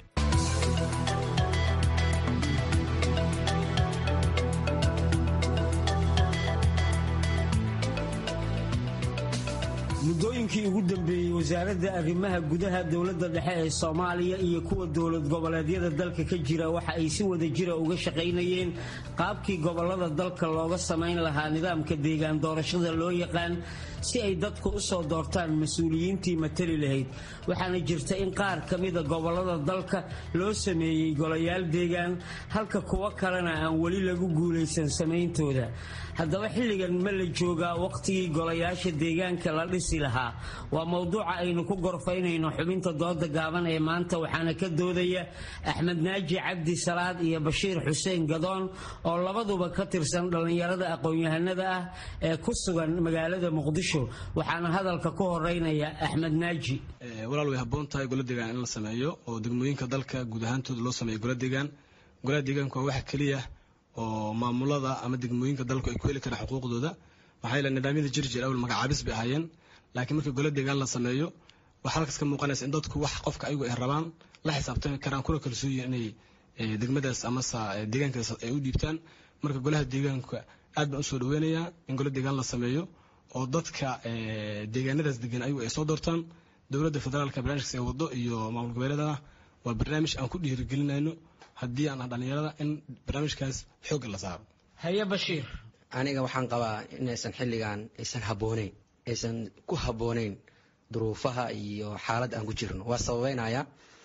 muddooyinkii ugu dambeeyey wasaaradda arrimaha gudaha dowladda dhexe ee soomaaliya iyo kuwa dowlad goboleedyada dalka ka jira waxa ay si wada jira uga shaqaynayeen qaabkii gobollada dalka looga samayn lahaa nidaamka deegaan doorashada loo yaqaan si ay dadku u soo doortaan mas-uuliyiintii matali lahayd waxaana jirta in qaar ka mida gobollada dalka loo sameeyey golayaal deegaan halka kuwo kalena aan weli lagu guulaysan samayntooda haddaba xilligan ma la joogaa wakhtigii golayaasha deegaanka la dhisi lahaa waa mowduuca aynu ku gorfaynayno xubinta dooda gaaban ee maanta waxaana ka doodaya axmed naaji cabdi salaad iyo bashiir xuseen gadoon oo labaduba ka tirsan dhallinyarada aqoon-yahanada ah ee ku sugan magaalada muqdisho waxaana hadalka ku horeynaya axmed naaji walaal way habboon tahay gola deegaan in la sameeyo oo degmooyinka dalka guud ahaantooda loo sameeyo gola deegaan golaha deegaanku waa waxa keliya oo maamulada ama degmooyinka dalku ay ku heli karaan xuquuqdooda maxaa yeele nidaamyada jirjir awal magacaabis bay ahaayeen laakiin markii gola deegaan la sameeyo waxaa halkaas ka muuqanaysa in dadku wax qofka ayagu ay rabaan la xisaabtami karaan kuna kalsooyin inay degmadaas amase deegaankaas ay u dhiibtaan marka golaha deegaanka aad baan usoo dhaweynayaa in gola deegaan la sameeyo oo dadka deegaanadaas degan ayagu ay soo doortaan dowladda federaalka barnaamijkaas ee wado iyo maamul goboleedana waa barnaamij aan ku dhiirigelinayno haddii aan ah dhallinyarada in barnaamijkaas xoogga la saaro haye bashiir aniga waxaan qabaa inaysan xilligan aysan habbooneyn aysan ku habbooneyn duruufaha iyo xaaladda aan ku jirno waa sababeynaya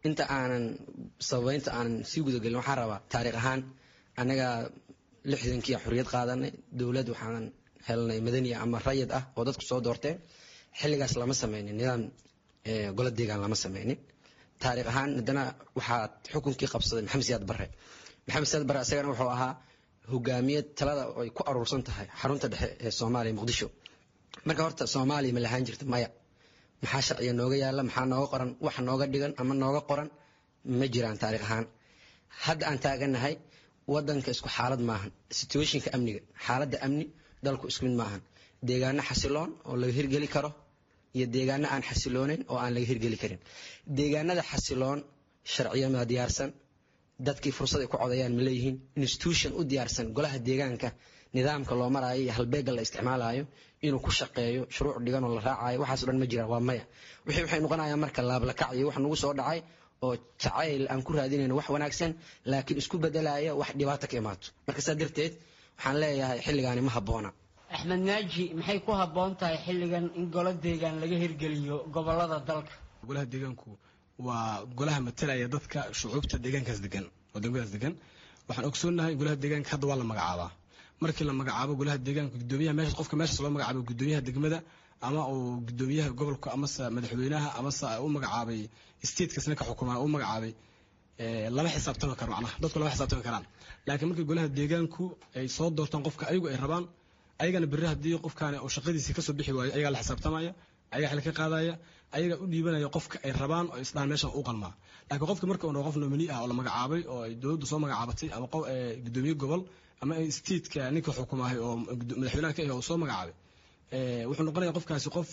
inta aanan sababeynta aanan sii gudagelin waxaan rabaa taariikh ahaan annaga lixdankiia xorriyad qaadanay dowlad waxaan helnay madaniya ama rayid ah oo dadku soo doorteen xilligaas lama sameynin nidaam golo deegaan lama sameynin taariikh ahaan haddana waxaa xukunkii qabsaday maxamed siyaad barre maxamed siyaad barre isagana wuxuu ahaa hogaamiye talada ay ku aruursan tahay xarunta dhexe ee soomaaliya muqdisho marka horta soomaaliya ma lahaan jirta maya maxaa sharciga nooga yaala maxaa nooga qoran wax nooga dhigan ama nooga qoran ma jiraan taariikh ahaan hadda aan taaganahay wadanka isku xaalad maahan situationka amniga xaaladda amni dalku isku mid maahan deegaano xasiloon oo laga hirgeli karo iyo deegaano aan xasilooneyn oo aan laga hirgeli karin deegaanada xasiloon sharciyama diyaarsan dadkii fursad ay ku codayaan ma leeyihiin institution u diyaarsan golaha deegaanka nidaamka loo maraayo iyo halbeega la isticmaalayo inuu ku shaqeeyo shuruuc dhigan oo la raacayo waxaaso dhan ma jiraan waa maya wixii waxay noqonayaan marka laablakac iyo wax nagu soo dhacay oo jacayl aan ku raadinayno wax wanaagsan laakiin isku bedelaya wax dhibaato ka imaato marka saa darteed waxaan leeyahay xilligaani ma habboona axmed naaji maxay ku habboon tahay xilligan in golo deegaan laga hirgeliyo gobolada dalka golaha deegaanku waa golaha matalaya dadka shucuubta deegaankaas degan oo degmadaas degan waxaan ogsoonahay golaha deegaanka hadda waa la magacaabaa markii la magacaabo golaha deegaanka gudoomiyaha meesha qofka meeshaas loo magacaabo gudoomiyaha degmada ama uu gudoomiyaha gobolka amase madaxweynaha amase u magacaabay statekasna ka xukumaa u magacaabay lama xisaabtami karo macnaha dadku lama xisaabtami karaan laakiin markii golaha deegaanku ay soo doortaan qofka ayagu ay rabaan ayagana berri haddii qofkaani uu shaqadiisii kasoo bixi waayo ayagaa la xisaabtamaya ayagaa xil ka qaadaya ayagaa u dhiibanaya qofka ay rabaan oo isdhaan meeshan u qalmaa laakiin qofka marka uu qof nomini ah oo la magacaabay oo ay dowladdu soo magacaabatay ama gudoomiye gobol ama stateka ninka xukumaahay oo madaxweynaha ka ah oo soo magacaabay wuxuu noqonaya qofkaasi qof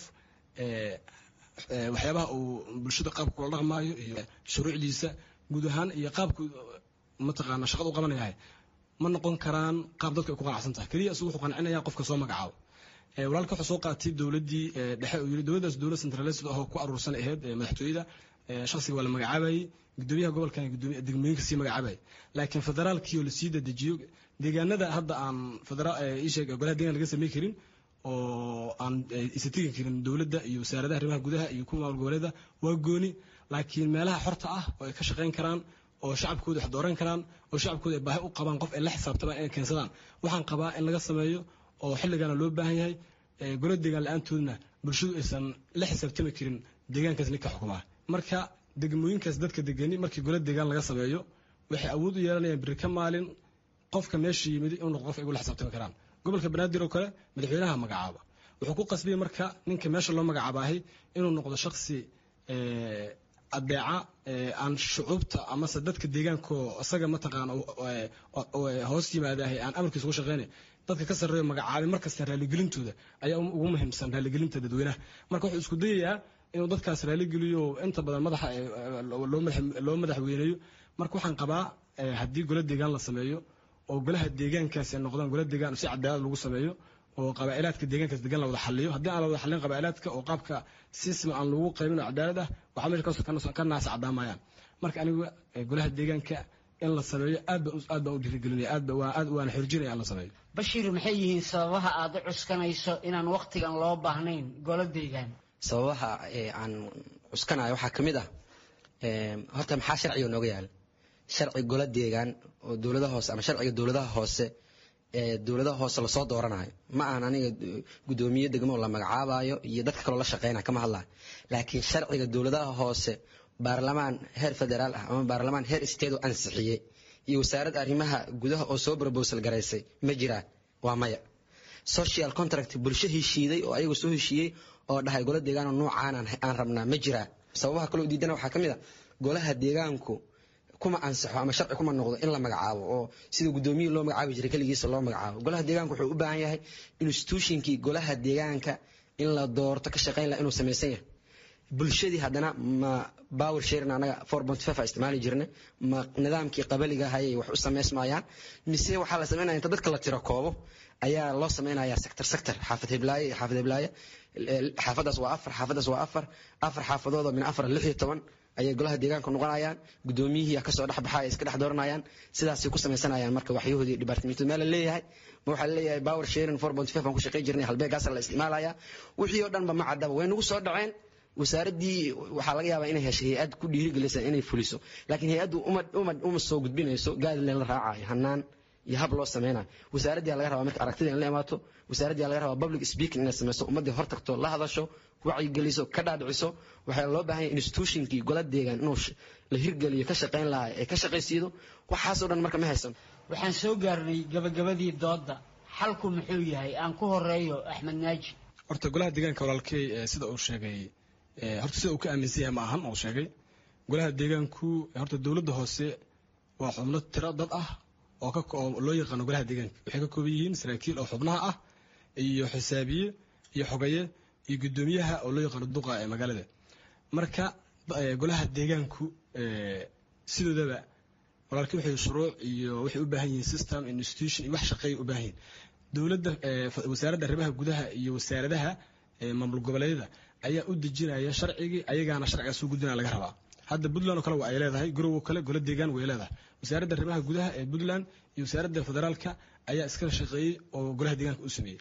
waxyaabaha uu bulshada qaabka kula dhaqmaayo iyo shuruucdiisa guud ahaan iyo qaabku mataqaana shaqada u qabanayahay ma noqon karaan qaab dadku ay ku qanacsan tahay keliya isugu wuxuu qancinaya qofka soo magacaabo walaalka wuxuu soo qaatay dowladdii dhexe uu yiri dowladdaas dowlad centralised ahoo ku aruursan ahayd madaxtooyada shakhsiga waa la magacaabayay gudoomiyaha gobolkan gudoomiya degmooyinka sii magacaabayay laakiin federaalkii oo lasii dadejiyo deegaanada hadda aan federaal isheeg golaha deegaan laga samey karin oo aan isa tegi karin dowladda iyo wasaaradaha arrimaha gudaha iyo kuwa maamul goboleeda waa gooni laakiin meelaha xorta ah oo ay ka shaqayn karaan oo shacabkooda wax dooran karaan oo shacabkooda ay baahi u qabaan qof ay la xisaabtamaan inay keensadaan waxaan qabaa in laga sameeyo oo xilligana loo baahan yahay golo deegaan la-aantoodna bulshadu aysan la xisaabtami karin deegaankaas ninka xukumaa marka degmooyinkaas dadka degani markii golo deegaan laga sameeyo waxay awood u yeelanayaan biri ka maalin qofka meesha yimid inuu noqdo qof ay ula xisaabtami karaan gobolka banaadir oo kale madaxweynaha magacaaba wuxuu ku qasbiyey marka ninka meesha loo magacaabahay inuu noqdo shaksi adeeca aan shucuubta amase dadka deegaanko isaga mataqaana hoos yimaadahay aan amarkiisa ugu shaqeynay dadka ka sarreeyo magacaabay markasta raalligelintooda ayaa ugu muhiimsan raalligelinta dadweynaha marka wuxuu isku dayayaa inuu dadkaas raalligeliyo inta badan madaxa loo madaxweyneeyo marka waxaan qabaa haddii golo deegaan la sameeyo oo golaha deegaankaas ay noqdaan golo deegaan si cadaalad lagu sameeyo oo qabaa'ilaadka deegaankaas degan la wada xaliyo haddii aan la wada xalin qabaa'ilaadka oo qaabka sisma aan lagu qaybin oo cadaalad ah waxaa meesha ka naasa cadaamayaan marka aniga golaha deegaanka in la sameeyo aad baan aad baan u dhiirigelinaya aad baan aad waana xorjinaya in la sameeyo bashiir maxay yihiin sababaha aad u cuskanayso inaan waqtigan loo baahnayn golo deegaan sababaha aan cuskanayo waxaa ka mid ah horta maxaa sharciga nooga yaala sharci golo deegaan oo dowladaha hoose ama sharciga dowladaha hoose ee dowladaha hoose lasoo dooranayo ma ahan aniga gudoomiye degmo la magacaabayo iyo dadka kaloo la shaqeynaya kama hadlayo laakiin sharciga dowladaha hoose baarlamaan heer federaal ah ama baarlamaan heer state oo ansixiyey iyo wasaaradda arrimaha gudaha oo soo brobosal garaysay ma jiraan waa maya social contract bulsho heshiiday oo ayagu soo heshiiyey oo dhahay golo deegaan oo noocaan aan rabnaa ma jiraan sababaha kaloo diidana waxaa ka mid a golaha deegaanku kuma ansaxo ama sharci kuma noqdo in la magacaabo oo sida guddoomiye loo magacaabi jiray keligiisa loo magacaabo golaha deegaanka wuxuu u baahan yahay institutionkii golaha deegaanka in la doorto ka shaqeyn laha inuu samaysan yahay bulshadii haddana ma power sharing anaga four point five a isticmaali jirnay ma nidaamkii qabaliga hayay wax u samaysmayaan mise waxaa la samaynaya inta dadka la tiro koobo ayaa loo samaynayaa sector sector xaafad heblaaye iyo xaafad heblaaye xaafadaas waa afar xaafadaas waa afar afar xaafadood oo min afar lix iyo toban ayay golaha deegaanka noqonayaan gudoomiyihii kasoo dhex baxaya iska dhex dooranayaan sidaasay ku samaysanayaan marka waxyahoodii dhibaatamiintood meel la leeyahay ma waxaa laleeyahay power sharing four point five aan ku shaqey jirnay halbeegaasa la isticmaalaya wixii oo dhanba ma caddaba way nagu soo dhaceen wasaaraddii waxaa laga yaabaa inay heshay hay-ad ku dhiirigelisa inay fuliso laakiin hay-addu uma uma uma soo gudbinayso gaadileen la raacayo hanaan iyo hab loo sameynayo wasaaraddiyaa laga rabaa marka aragtida in la imaato wasaaraddiyaa laga rabaa public speaking inay sameyso ummaddii hor tagto la hadasho wacyigeliso ka dhaadhiciso waxaa loo baahan yahay institutionkii gola deegaan inuu la hirgeliyo ka shaqayn lahaa ee ka shaqaysiido waxaasoo dhan marka ma haysan waxaan soo gaarnay gabagabadii doodda xalku muxuu yahay aan ku horeeyo axmed naaji horta golaha deegaanka walaalkey sida uu sheegay horta sida uu ka aaminsan yahay ma ahan uu sheegay golaha deegaanku horta dowladda hoose waa xubno tiro dad ah oo ka oo loo yaqaano golaha deegaanka waxay ka kooban yihiin saraakiil oo xubnaha ah iyo xisaabiye iyo xogaye iyo guddoomiyaha oo loo yaqaano duqa ee magaalada marka golaha deegaanku sidoodaba walaalkii waxay shuruuc iyo waxay u baahan yihiin system institution iyo wax shaqeeya u baahan yihiin dowladda wasaaradda arrimaha gudaha iyo wasaaradaha maamul goboleedyada ayaa u dejinaya sharcigii ayagaana sharcigaas u gudbinaya laga rabaa hadda puntland oo kale waa ay leedahay garowo kale golo deegaan way leedahay wasaaradda arrimaha gudaha ee puntland iyo wasaaradda federaalka ayaa iskala shaqeeyey oo golaha deegaanka u sameeyey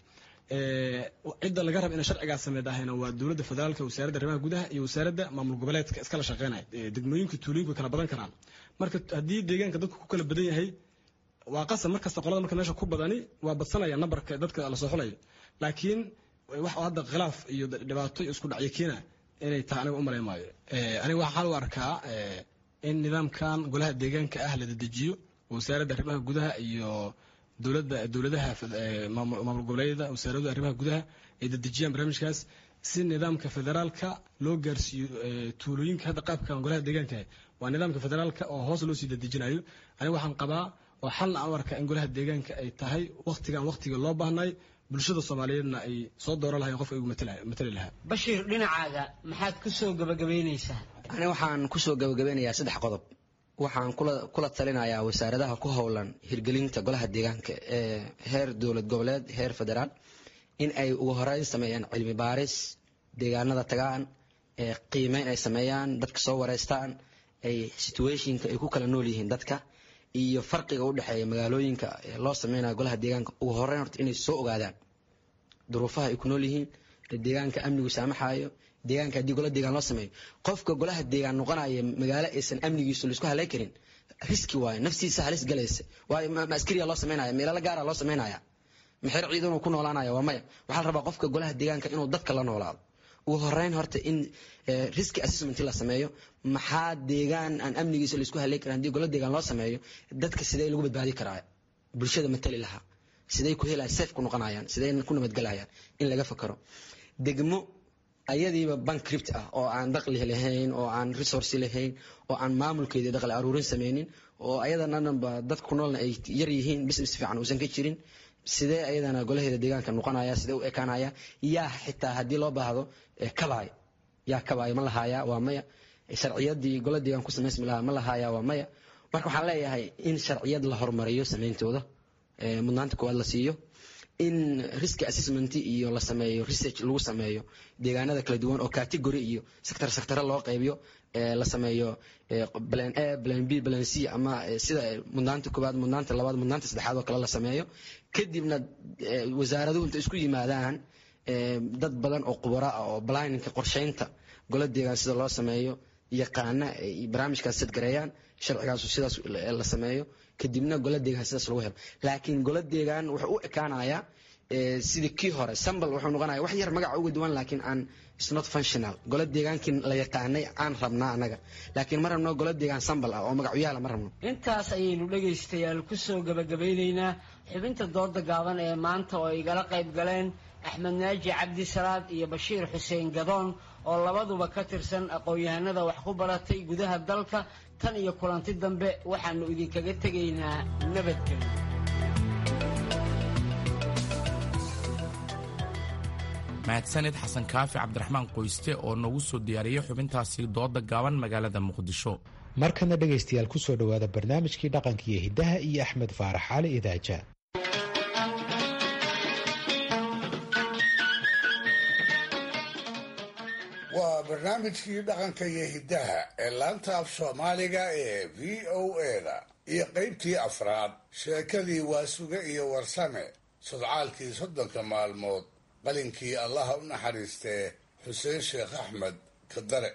cidda laga raba inay sharcigaas sameyd ahayna waa dowladda federaalka wasaaradda arrimaha gudaha iyo wasaaradda maamul goboleedka iskala shaqeynaya degmooyinka tuulooyinku way kala badan karaan marka haddii deegaanka dadku ku kala badan yahay waa qasab markasta qolada marka meesha ku badani waa badsanaya nambarka dadka lasoo xulayo laakiin wax hadda khilaaf iyo dhibaato iyo isku dhacyo keena inay tahay aniga u malayn maayo aniga waxaan u arkaa in nidaamkan golaha deegaanka ah la dedejiyo wasaaradda arrimaha gudaha iyo dowladda dowladaha maamul goboleedyada wasaaradda arrimaha gudaha ay dedejiyaan barnaamijkaas si nidaamka federaalka loo gaarsiiyo tuulooyinka hadda qaabkan golaha deegaanka waa nidaamka federaalka oo hoos loo sii dedejinayo aniga waxaan qabaa oo xalna aan u arkaa in golaha deegaanka ay tahay waktigan waktiga loo baahnay bulshada soomaaliyeedna ay soo dooran lahayen qofka igu matali lahaa bashiir dhinacaaga maxaad ku soo gabagabaynaysaa aniga waxaan kusoo gabagabeynayaa saddex qodob waxaan kula talinayaa wasaaradaha ku howlan hirgelinta golaha deegaanka ee heer dowlad goboleed heer federaal in ay ugu horeyn sameeyaan cilmi baaris deegaanada tagaan qiimeyn ay sameeyaan dadka soo wareystaan ay situationka ay ku kala nool yihiin dadka iyo farqiga u dhexeeya magaalooyinka loo sameynayo golaha deegaanka ugu horeyn horta inay soo ogaadaan duruufaha ay ku nool yihiin deegaanka amnigu saamaxayo deegaanka haddii gola deegaan loo sameeyo qofka golaha deegaan noqonaya magaalo aysan amnigiisu laisku halay karin riski waayo naftiisa halis galaysa waayo ma askariya loo sameynaya meelala gaara loo sameynaya maxeer ciidanuu ku noolaanaya waa maya waxaa la rabaa qofka golaha deegaanka inuu dadka la noolaado ugu horeyn horta in riski assessment la sameeyo maxaa deegaan aan amnigiisa laisku halay karin haddii gola deegaan loo sameeyo dadka sidee lagu badbaadi karaa bulshada matali lahaa sidee ku helaya safe ku noqonayaan sidee ku nabadgelayaan in laga fakaro degmo ayadiiba bankript ah oo aan daqli lahayn oo aan resource lahayn oo aan maamulkeedii daqli aruurin sameynin oo ayadanaba dadka ku noolna ay yar yihiin business fiican uusan ka jirin sidee ayadana golaheeda deegaanka noqonaya sidee u ekaanaya yaa xitaa haddii loo baahdo kabaay yaa kabaay ma lahaaya waa maya sharciyadii gola deegaan ku samaysmi lahaa ma lahaaya waa maya marka waxaan leeyahay in sharciyad la horumariyo sameyntooda mudnaanta koowaad la siiyo in risk assessment iyo la sameeyo research lagu sameeyo deegaanada kala duwan oo category iyo sector sector loo qaybiyo la sameeyo plan A plan B plan C ama sida mudnaanta koowaad mudnaanta labaad mudnaanta saddexaad oo kale la sameeyo kadibna wasaaraduhu inta isku yimaadaan dad badan oo khubaro ah oo planninka qorsheynta gola deegaan sida loo sameeyo yaqaana barnaamijkaas sadgareeyaan sharcigaasu sidaas la sameeyo kadibna gola deegaan sidaas lagu helo laakiin gola deegaan wuxuu u ekaanayaa sidii kii hore sambal wuxuu noqonaya wax yar magaca uga duwan laakiin aan isnot functional gola deegaankii la yaqaanay aan rabnaa annaga laakiin ma rabno gola deegaan sambal ah oo magacyaala ma rabno intaas ayaynu dhegaystayaal ku soo gabagabeynaynaa xubinta dooda gaaban ee maanta oo igala qayb galeen axmed naaji cabdisalaad iyo bashiir xuseen gadoon oo labaduba ka tirsan aqoon-yahanada wax ku baratay gudaha dalka tan iyo kulanti dambe waxaanu idinkaga tegaynaa nabadgelyo mahadsanid xasan kaafi cabdiraxmaan qoyste oo noogu soo diyaariyey xubintaasi dooda gaaban magaalada muqdisho markana dhegaystayaal ku soo dhowaada barnaamijkii dhaqanka iyo hiddaha iyo axmed faarax cali idaaja waa barnaamijkii dhaqanka iyo hiddaha ee laanta af soomaaliga ee v o eda iyo qaybtii afraad sheekadii waasuge iyo warsame sodcaalkii soddonka maalmood qalinkii allaha u naxariistee xuseen sheekh axmed kadare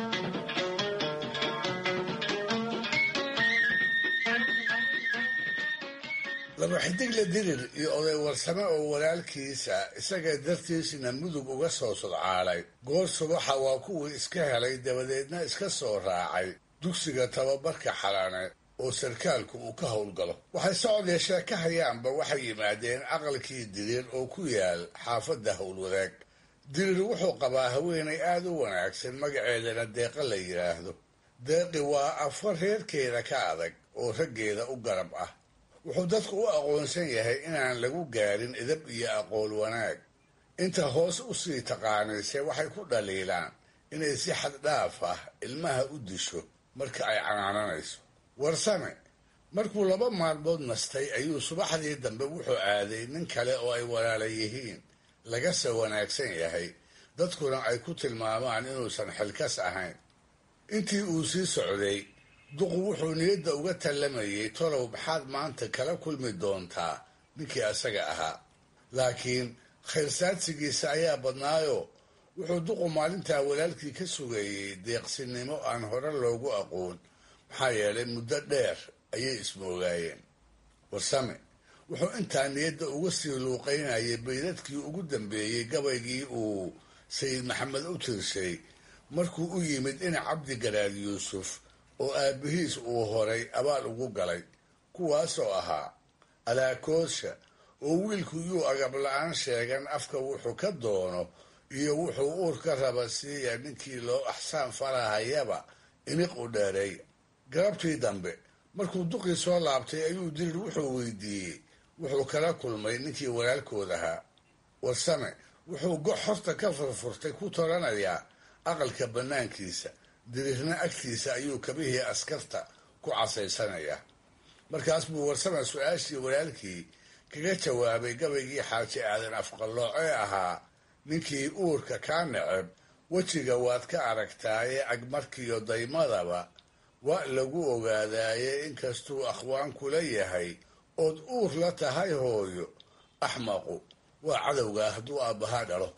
laba xidigle dirir iyo oday warsame oo walaalkiisa isaga dartiisna mudug uga soo sodcaalay goor subaxa waa kuwii iska helay dabadeedna iska soo raacay dugsiga tababarka xalane oo sarkaalku uu ka howlgalo waxay socod yeeshee ka hayaanba waxay yimaadeen aqalkii dirir oo ku yaal xaafadda howlwadaag dirir wuxuu qabaa haweenay aada u wanaagsan magaceedana deeqa la yidhaahdo deeqi waa afar reerkeeda ka adag oo raggeeda u garab ah wuxuu dadku u aqoonsan yahay inaan lagu gaarin idab iyo aqool wanaag inta hoos u sii taqaanayse waxay ku dhaliilaan inay si xad dhaaf ah ilmaha u disho marka ay canaananayso warsame markuu laba maalmood nastay ayuu subaxdii dambe wuxuu aaday nin kale oo ay walaala yihiin lagase wanaagsan yahay dadkuna ay ku tilmaamaan inuusan xilkas ahayn intii uu sii socday duqu wuxuu niyadda uga tallamayay tolow maxaad maanta kala kulmi doontaa ninkii asaga ahaa laakiin khayrsaadsigiisa ayaa badnaayo wuxuu duqu maalintaa walaalkii ka sugayey deeqsinimo aan hore loogu aqoon maxaa yeelay muddo dheer ayay ismoogaayeen warsame wuxuu intaa niyadda uga sii luuqaynayay baydadkii ugu dambeeyey gabaygii uu sayid maxamed u tirshay markuu u yimid in cabdi garaad yuusuf oo aabbihiis uu horay abaal ugu galay kuwaasoo ahaa alaakoosha oo wiilku yuu agab la-aan sheegan afka wuxuu ka doono iyo wuxuu uur ka raba siiya ninkii loo axsaan farahayaba iniq u dheereey garabtii dambe markuu duqii soo laabtay ayuu dirir wuxuu weydiiyey wuxuu kala kulmay ninkii walaalkood ahaa warsame wuxuu gox horta ka furfurtay ku toranayaa aqalka bannaankiisa dirirna agtiisa ayuu kabihii askarta ku casaysanayaa markaas buu warsame su-aashii walaalkii kaga jawaabay gabaygii xaaji aadan afqallooce ahaa ninkii uurka kaa neceb wejiga waad ka aragtaaye agmarkiyo daymadaba waa lagu ogaadaaye inkastuu akhwaan kula yahay ood uur la tahay hooyo axmaqu waa cadowgaa hadduu aabbahaa dhalo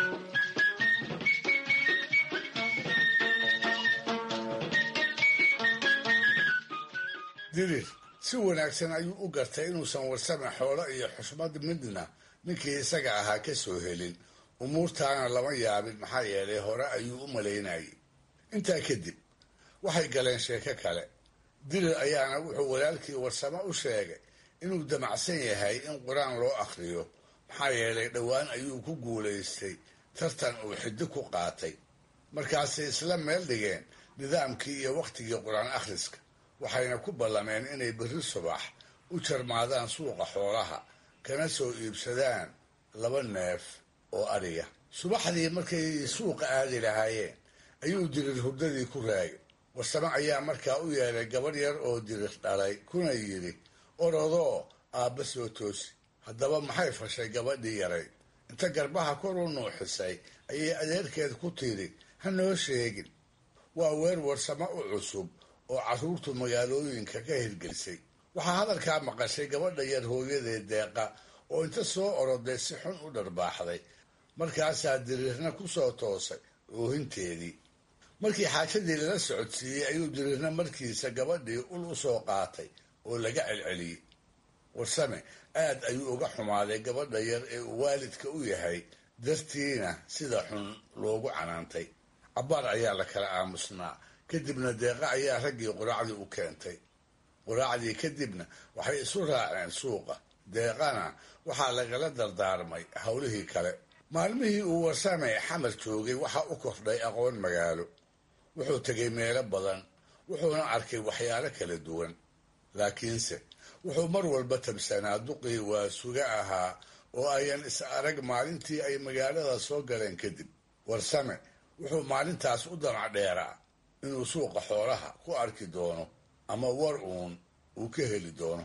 dirir si wanaagsan ayuu u gartay inuusan warsame xoolo iyo xushmad midna ninkii isaga ahaa ka soo helin umuurtaana lama yaabin maxaa yeelay hore ayuu u malaynayay intaa kadib waxay galeen sheeko kale dirir ayaana wuxuu walaalkii warsame u sheegay inuu damacsan yahay in qur-aan loo akhriyo maxaa yeelay dhowaan ayuu ku guulaystay tartan uu xiddi ku qaatay markaasay isla meel dhigeen nidaamkii iyo wakhtigii qur-aan akhriska waxayna ku ballameen inay berri subax u jarmaadaan suuqa xoolaha kana soo iibsadaan laba neef oo adhiya subaxdii markay suuqa aadi lahaayeen ayuu dirir hurdadii ku raagay warsame ayaa markaa u yeelay gabadh yar oo dirir dhalay kuna yidhi orodoo aabba soo toosi haddaba maxay fashay gabadhii yaray inta garbaha kor u nuuxisay ayay adeerkeed ku tidhi ha noo sheegin waa weer warsamo u cusub oo carruurtu magaalooyinka ka hirgelisay waxaa hadalkaa maqashay gabadha yar hooyadeed deeqa oo inta soo oroday si xun u dharbaaxday markaasaa diriirna ku soo toosay oohinteedii markii xaajadii lala socodsiiyey ayuu diriirna markiisa gabadhii ul u soo qaatay oo laga celceliyey warsame aad ayuu uga xumaaday gabadha yar ee uu waalidka u yahay dartiina sida xun loogu canaantay cabbaar ayaa la kala aamusnaa kadibna deeqa ayaa raggii quraacdii u keentay quraacdii kadibna waxay isu raaceen suuqa deeqana waxaa lagala dardaarmay howlihii kale maalmihii uu warsame xamar joogay waxaa u kordhay aqoon magaalo wuxuu tegay meelo badan wuxuuna arkay waxyaalo kala duwan laakiinse wuxuu mar walba tabsanaa duqii waa suga ahaa oo ayan is arag maalintii ay magaalada soo galeen kadib warsame wuxuu maalintaas u damac dheeraa inuu suuqa xoolaha ku arki doono ama war uun uu ka heli doono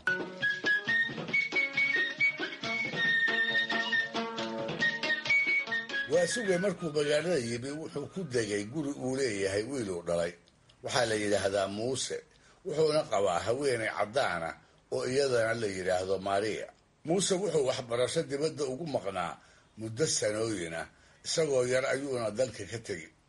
waa sugay markuu magaalada yimi wuxuu ku degay guri uu leeyahay wiiluu dhalay waxaa la yidhaahdaa muuse wuxuuna qabaa haweenay caddaana oo iyadana la yidhaahdo maria muuse wuxuu waxbarasho dibadda ugu maqnaa muddo sanooyin ah isagoo yar ayuuna dalka ka tegi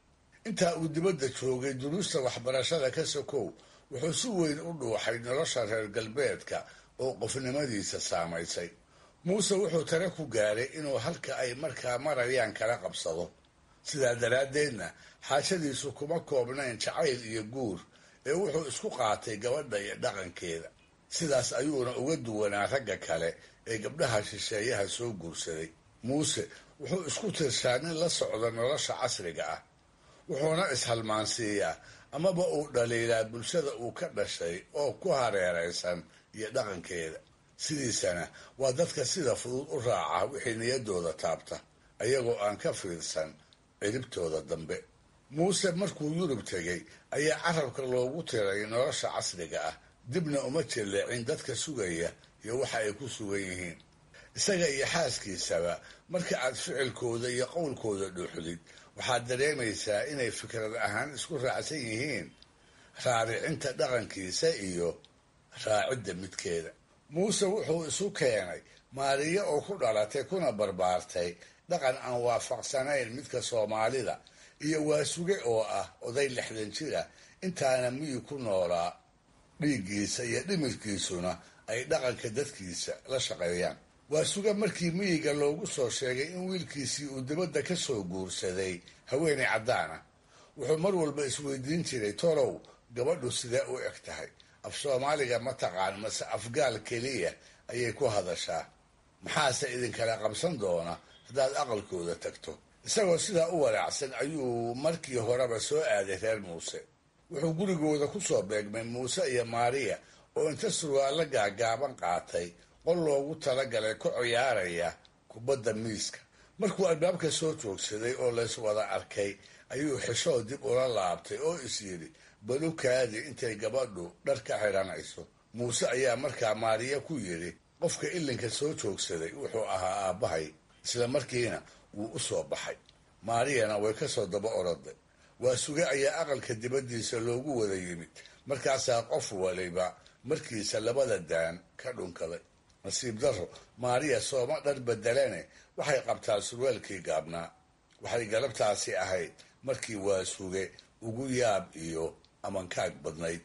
intaa uu dibadda joogay duruusta waxbarashada ka sokow wuxuu si weyn u dhuuxay nolosha reer galbeedka oo qofnimadiisa saamaysay muuse wuxuu tare ku gaaray inuu halka ay markaa marayaan kala qabsado sidaa daraaddeedna xaashadiisu kuma koobnayn jacayl iyo guur ee wuxuu isku qaatay gabadha iyo dhaqankeeda sidaas ayuuna uga duwanaa ragga kale ee gabdhaha shisheeyaha soo guursaday muuse wuxuu isku tirshaa nin la socda nolosha casriga ah wuxuuna ishalmaansiiyaa amaba uu dhaliilaa bulshada uu ka dhashay oo ku hareeraysan iyo dhaqankeeda sidiisana waa dadka sida fudud u raaca wixii niyaddooda taabta ayagoo aan ka fiirsan ciribtooda dambe muuse markuu yurub tegey ayaa carabka loogu tiray nolosha casriga ah dibna uma jelleecin dadka sugaya iyo waxa ay ku sugan yihiin isaga iyo xaaskiisaba marka aad ficilkooda iyo qowlkooda dhuuxdid waxaad dareemaysaa inay fikrad ahaan isku raacsan yihiin raaricinta dhaqankiisa iyo raacidda midkeeda muuse wuxuu isu keenay maariyo oo ku dhalatay kuna barbaartay dhaqan aan waafaqsanayn midka soomaalida iyo waasuge oo ah oday lixdan jira intaana miyi ku noolaa dhiiggiisa iyo dhimirkiisuna ay dhaqanka dadkiisa la shaqeeyaan waasuge markii miyiga loogu soo sheegay in wiilkiisii uu dibadda ka soo guursaday haweenay caddaana wuxuu mar walba isweydiin jiray tolow gabadhu sidee u eg tahay af soomaaliga ma taqaan mase afgaal keliya ayay ku hadashaa maxaase idinkala qabsan doona haddaad aqalkooda tagto isagoo sidaa u walaacsan ayuu markii horeba soo aaday reer muuse wuxuu gurigooda ku soo beegmay muuse iyo maariya oo inta surwaallo gaagaaban qaatay qol loogu talagalay ku ciyaaraya kubadda miiska markuu albaabka soo joogsaday oo lays wada arkay ayuu xishoo dib ula laabtay oo is yidhi balukaadi intay gabadhu dhar ka xidhanayso muuse ayaa markaa maariya ku yidhi qofka ilinka soo joogsaday wuxuu ahaa aabbahay isla markiina wuu u soo baxay maariyana way ka soo daba oroday waa suge ayaa aqalka dibaddiisa loogu wada yimid markaasaa qof waliba markiisa labada daan ka dhunkaday nasiib darro maariya sooma dhar bedelane waxay qabtaa surwaalkii gaabnaa waxay galabtaasi ahayd markii waa suge ugu yaab iyo amankaag badnayd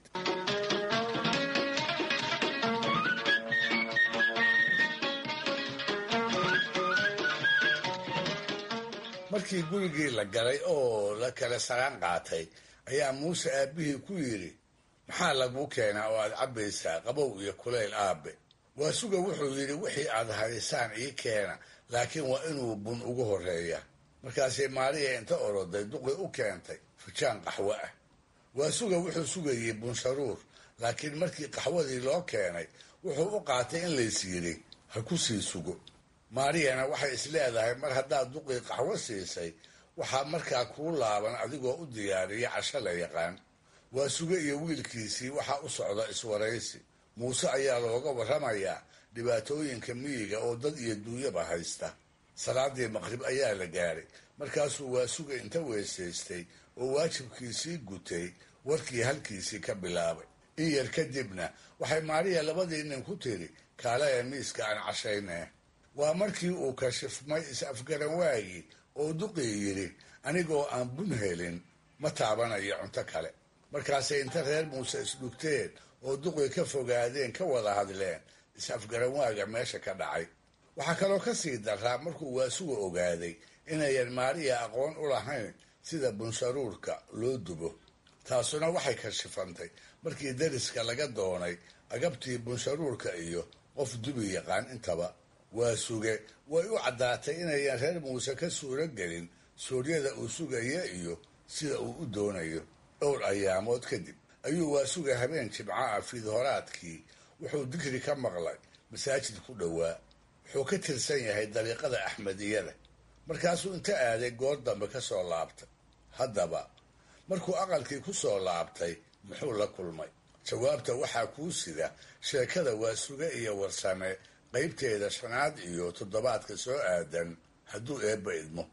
markii gurigii la galay oo la kala saraan qaatay ayaa muuse aabbihii ku yidhi maxaa laguu keenaa oo aad cabbaysaa qabow iyo kulayl aabe waasuga wuxuu yidhi wixii aad haysaan ii keena laakiin waa inuu bun ugu horreeya markaasay maariya inta oroday duqi u keentay fujaan qaxwo ah waasuga wuxuu sugayey bunsharuur laakiin markii qaxwadii loo keenay wuxuu u qaatay in lays yidhi ha ku sii sugo maariyana waxay is leedahay mar haddaad duqii qaxwo siisay waxaa markaa kuu laaban adigoo u diyaariya casho la yaqaan waa suge iyo wiilkiisii waxaa u socda iswaraysi muuse ayaa looga warramayaa dhibaatooyinka miyiga oo dad iyo duunyaba haysta salaadii maqrib ayaa la gaaray markaasuu waa suga inta weysaystay oo waajibkiisii gutay warkii halkiisii ka bilaabay in yar kadibna waxay maariya labadii nin ku tiri kaalaya miiska aan cashaynee waa markii uu kashifmay is-afgaran waagii oo duqii yidhi anigoo aan bun helin ma taabanayo cunto kale markaasay inta reer muuse isdhugteen oo duqii ka fogaadeen ka wada hadleen is-afgaran waaga meesha ka dhacay waxaa kaloo ka sii daraa markuu waasuga ogaaday inayan maariya aqoon u lahayn sida bunsharuurka loo dubo taasuna waxay kashifantay markii dariska laga doonay agabtii bunsharuurka iyo qof dubi yaqaan intaba waa suge way u caddaatay inayan reer muuse ka suuro gelin suuryada uu sugaya iyo sida uu u doonayo dhowr ayaamood kadib ayuu waa suga habeen jimco ah fiidhoraadkii wuxuu digri ka maqlay masaajid ku dhowaa wuxuu ka tirsan yahay dariiqada axmediyada markaasuu inta aaday goor dambe ka soo laabtay haddaba markuu aqalkii ku soo laabtay muxuu la kulmay jawaabta waxaa kuu sida sheekada waa suge iyo warsame qaybteeda shanaad iyo toddobaadka soo aadan hadduu eebba idmo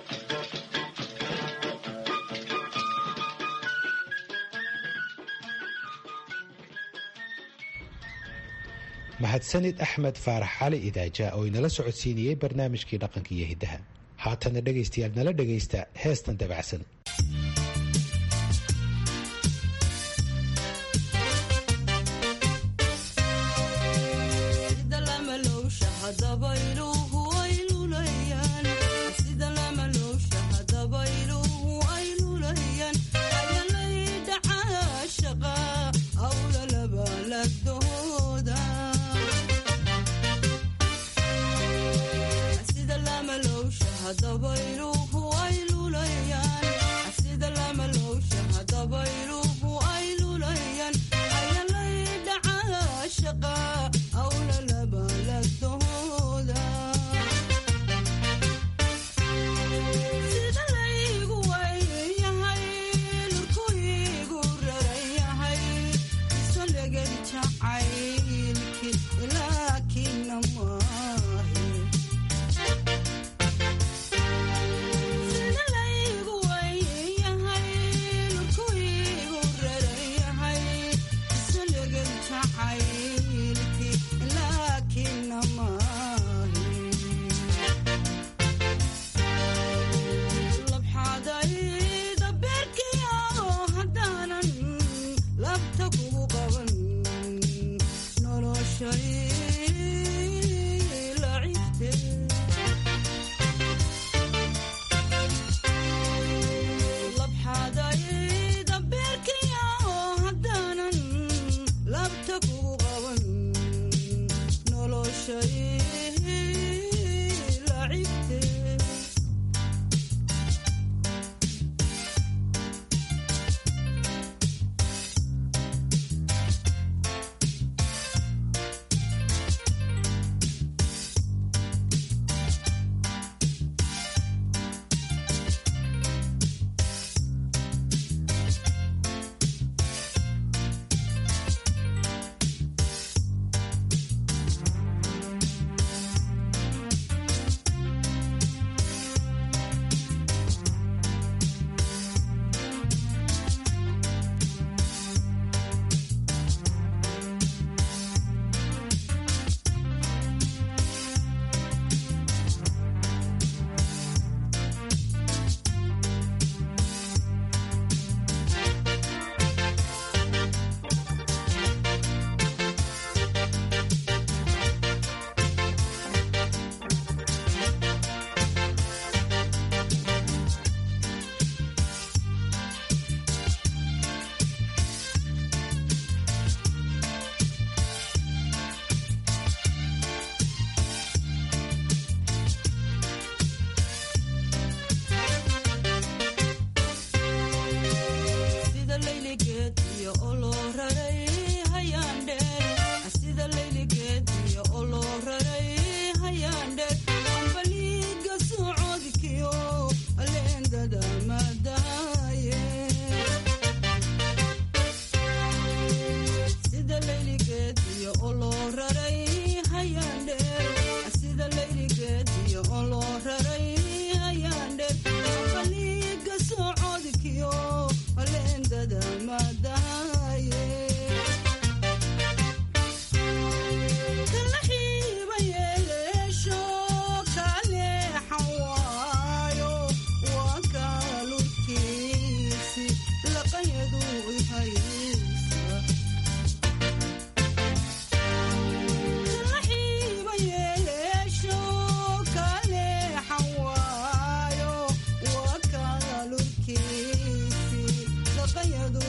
mahadsanid axmed faarax cali idaaja oo inala socodsiinayey barnaamijkii dhaqanka iyo hiddaha haatana dhegaystayaal nala dhegaysta heestan dabacsan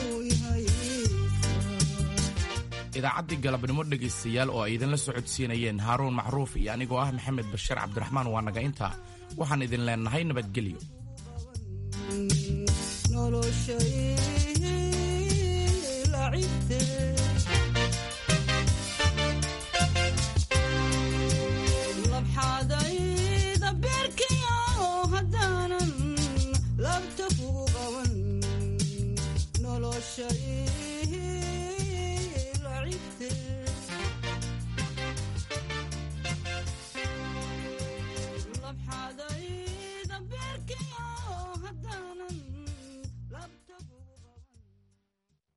idaacaddii galabnimo dhegaystayaal oo ay idinla socodsiinayeen haaruun macruuf iyo anigoo ah maxamed bashiir cabdiraxmaan waa naga intaa waxaan idin leennahay nabadgelyo labxaadayda beerkiyo haddaanan labta kugu qaban noloshay lacibte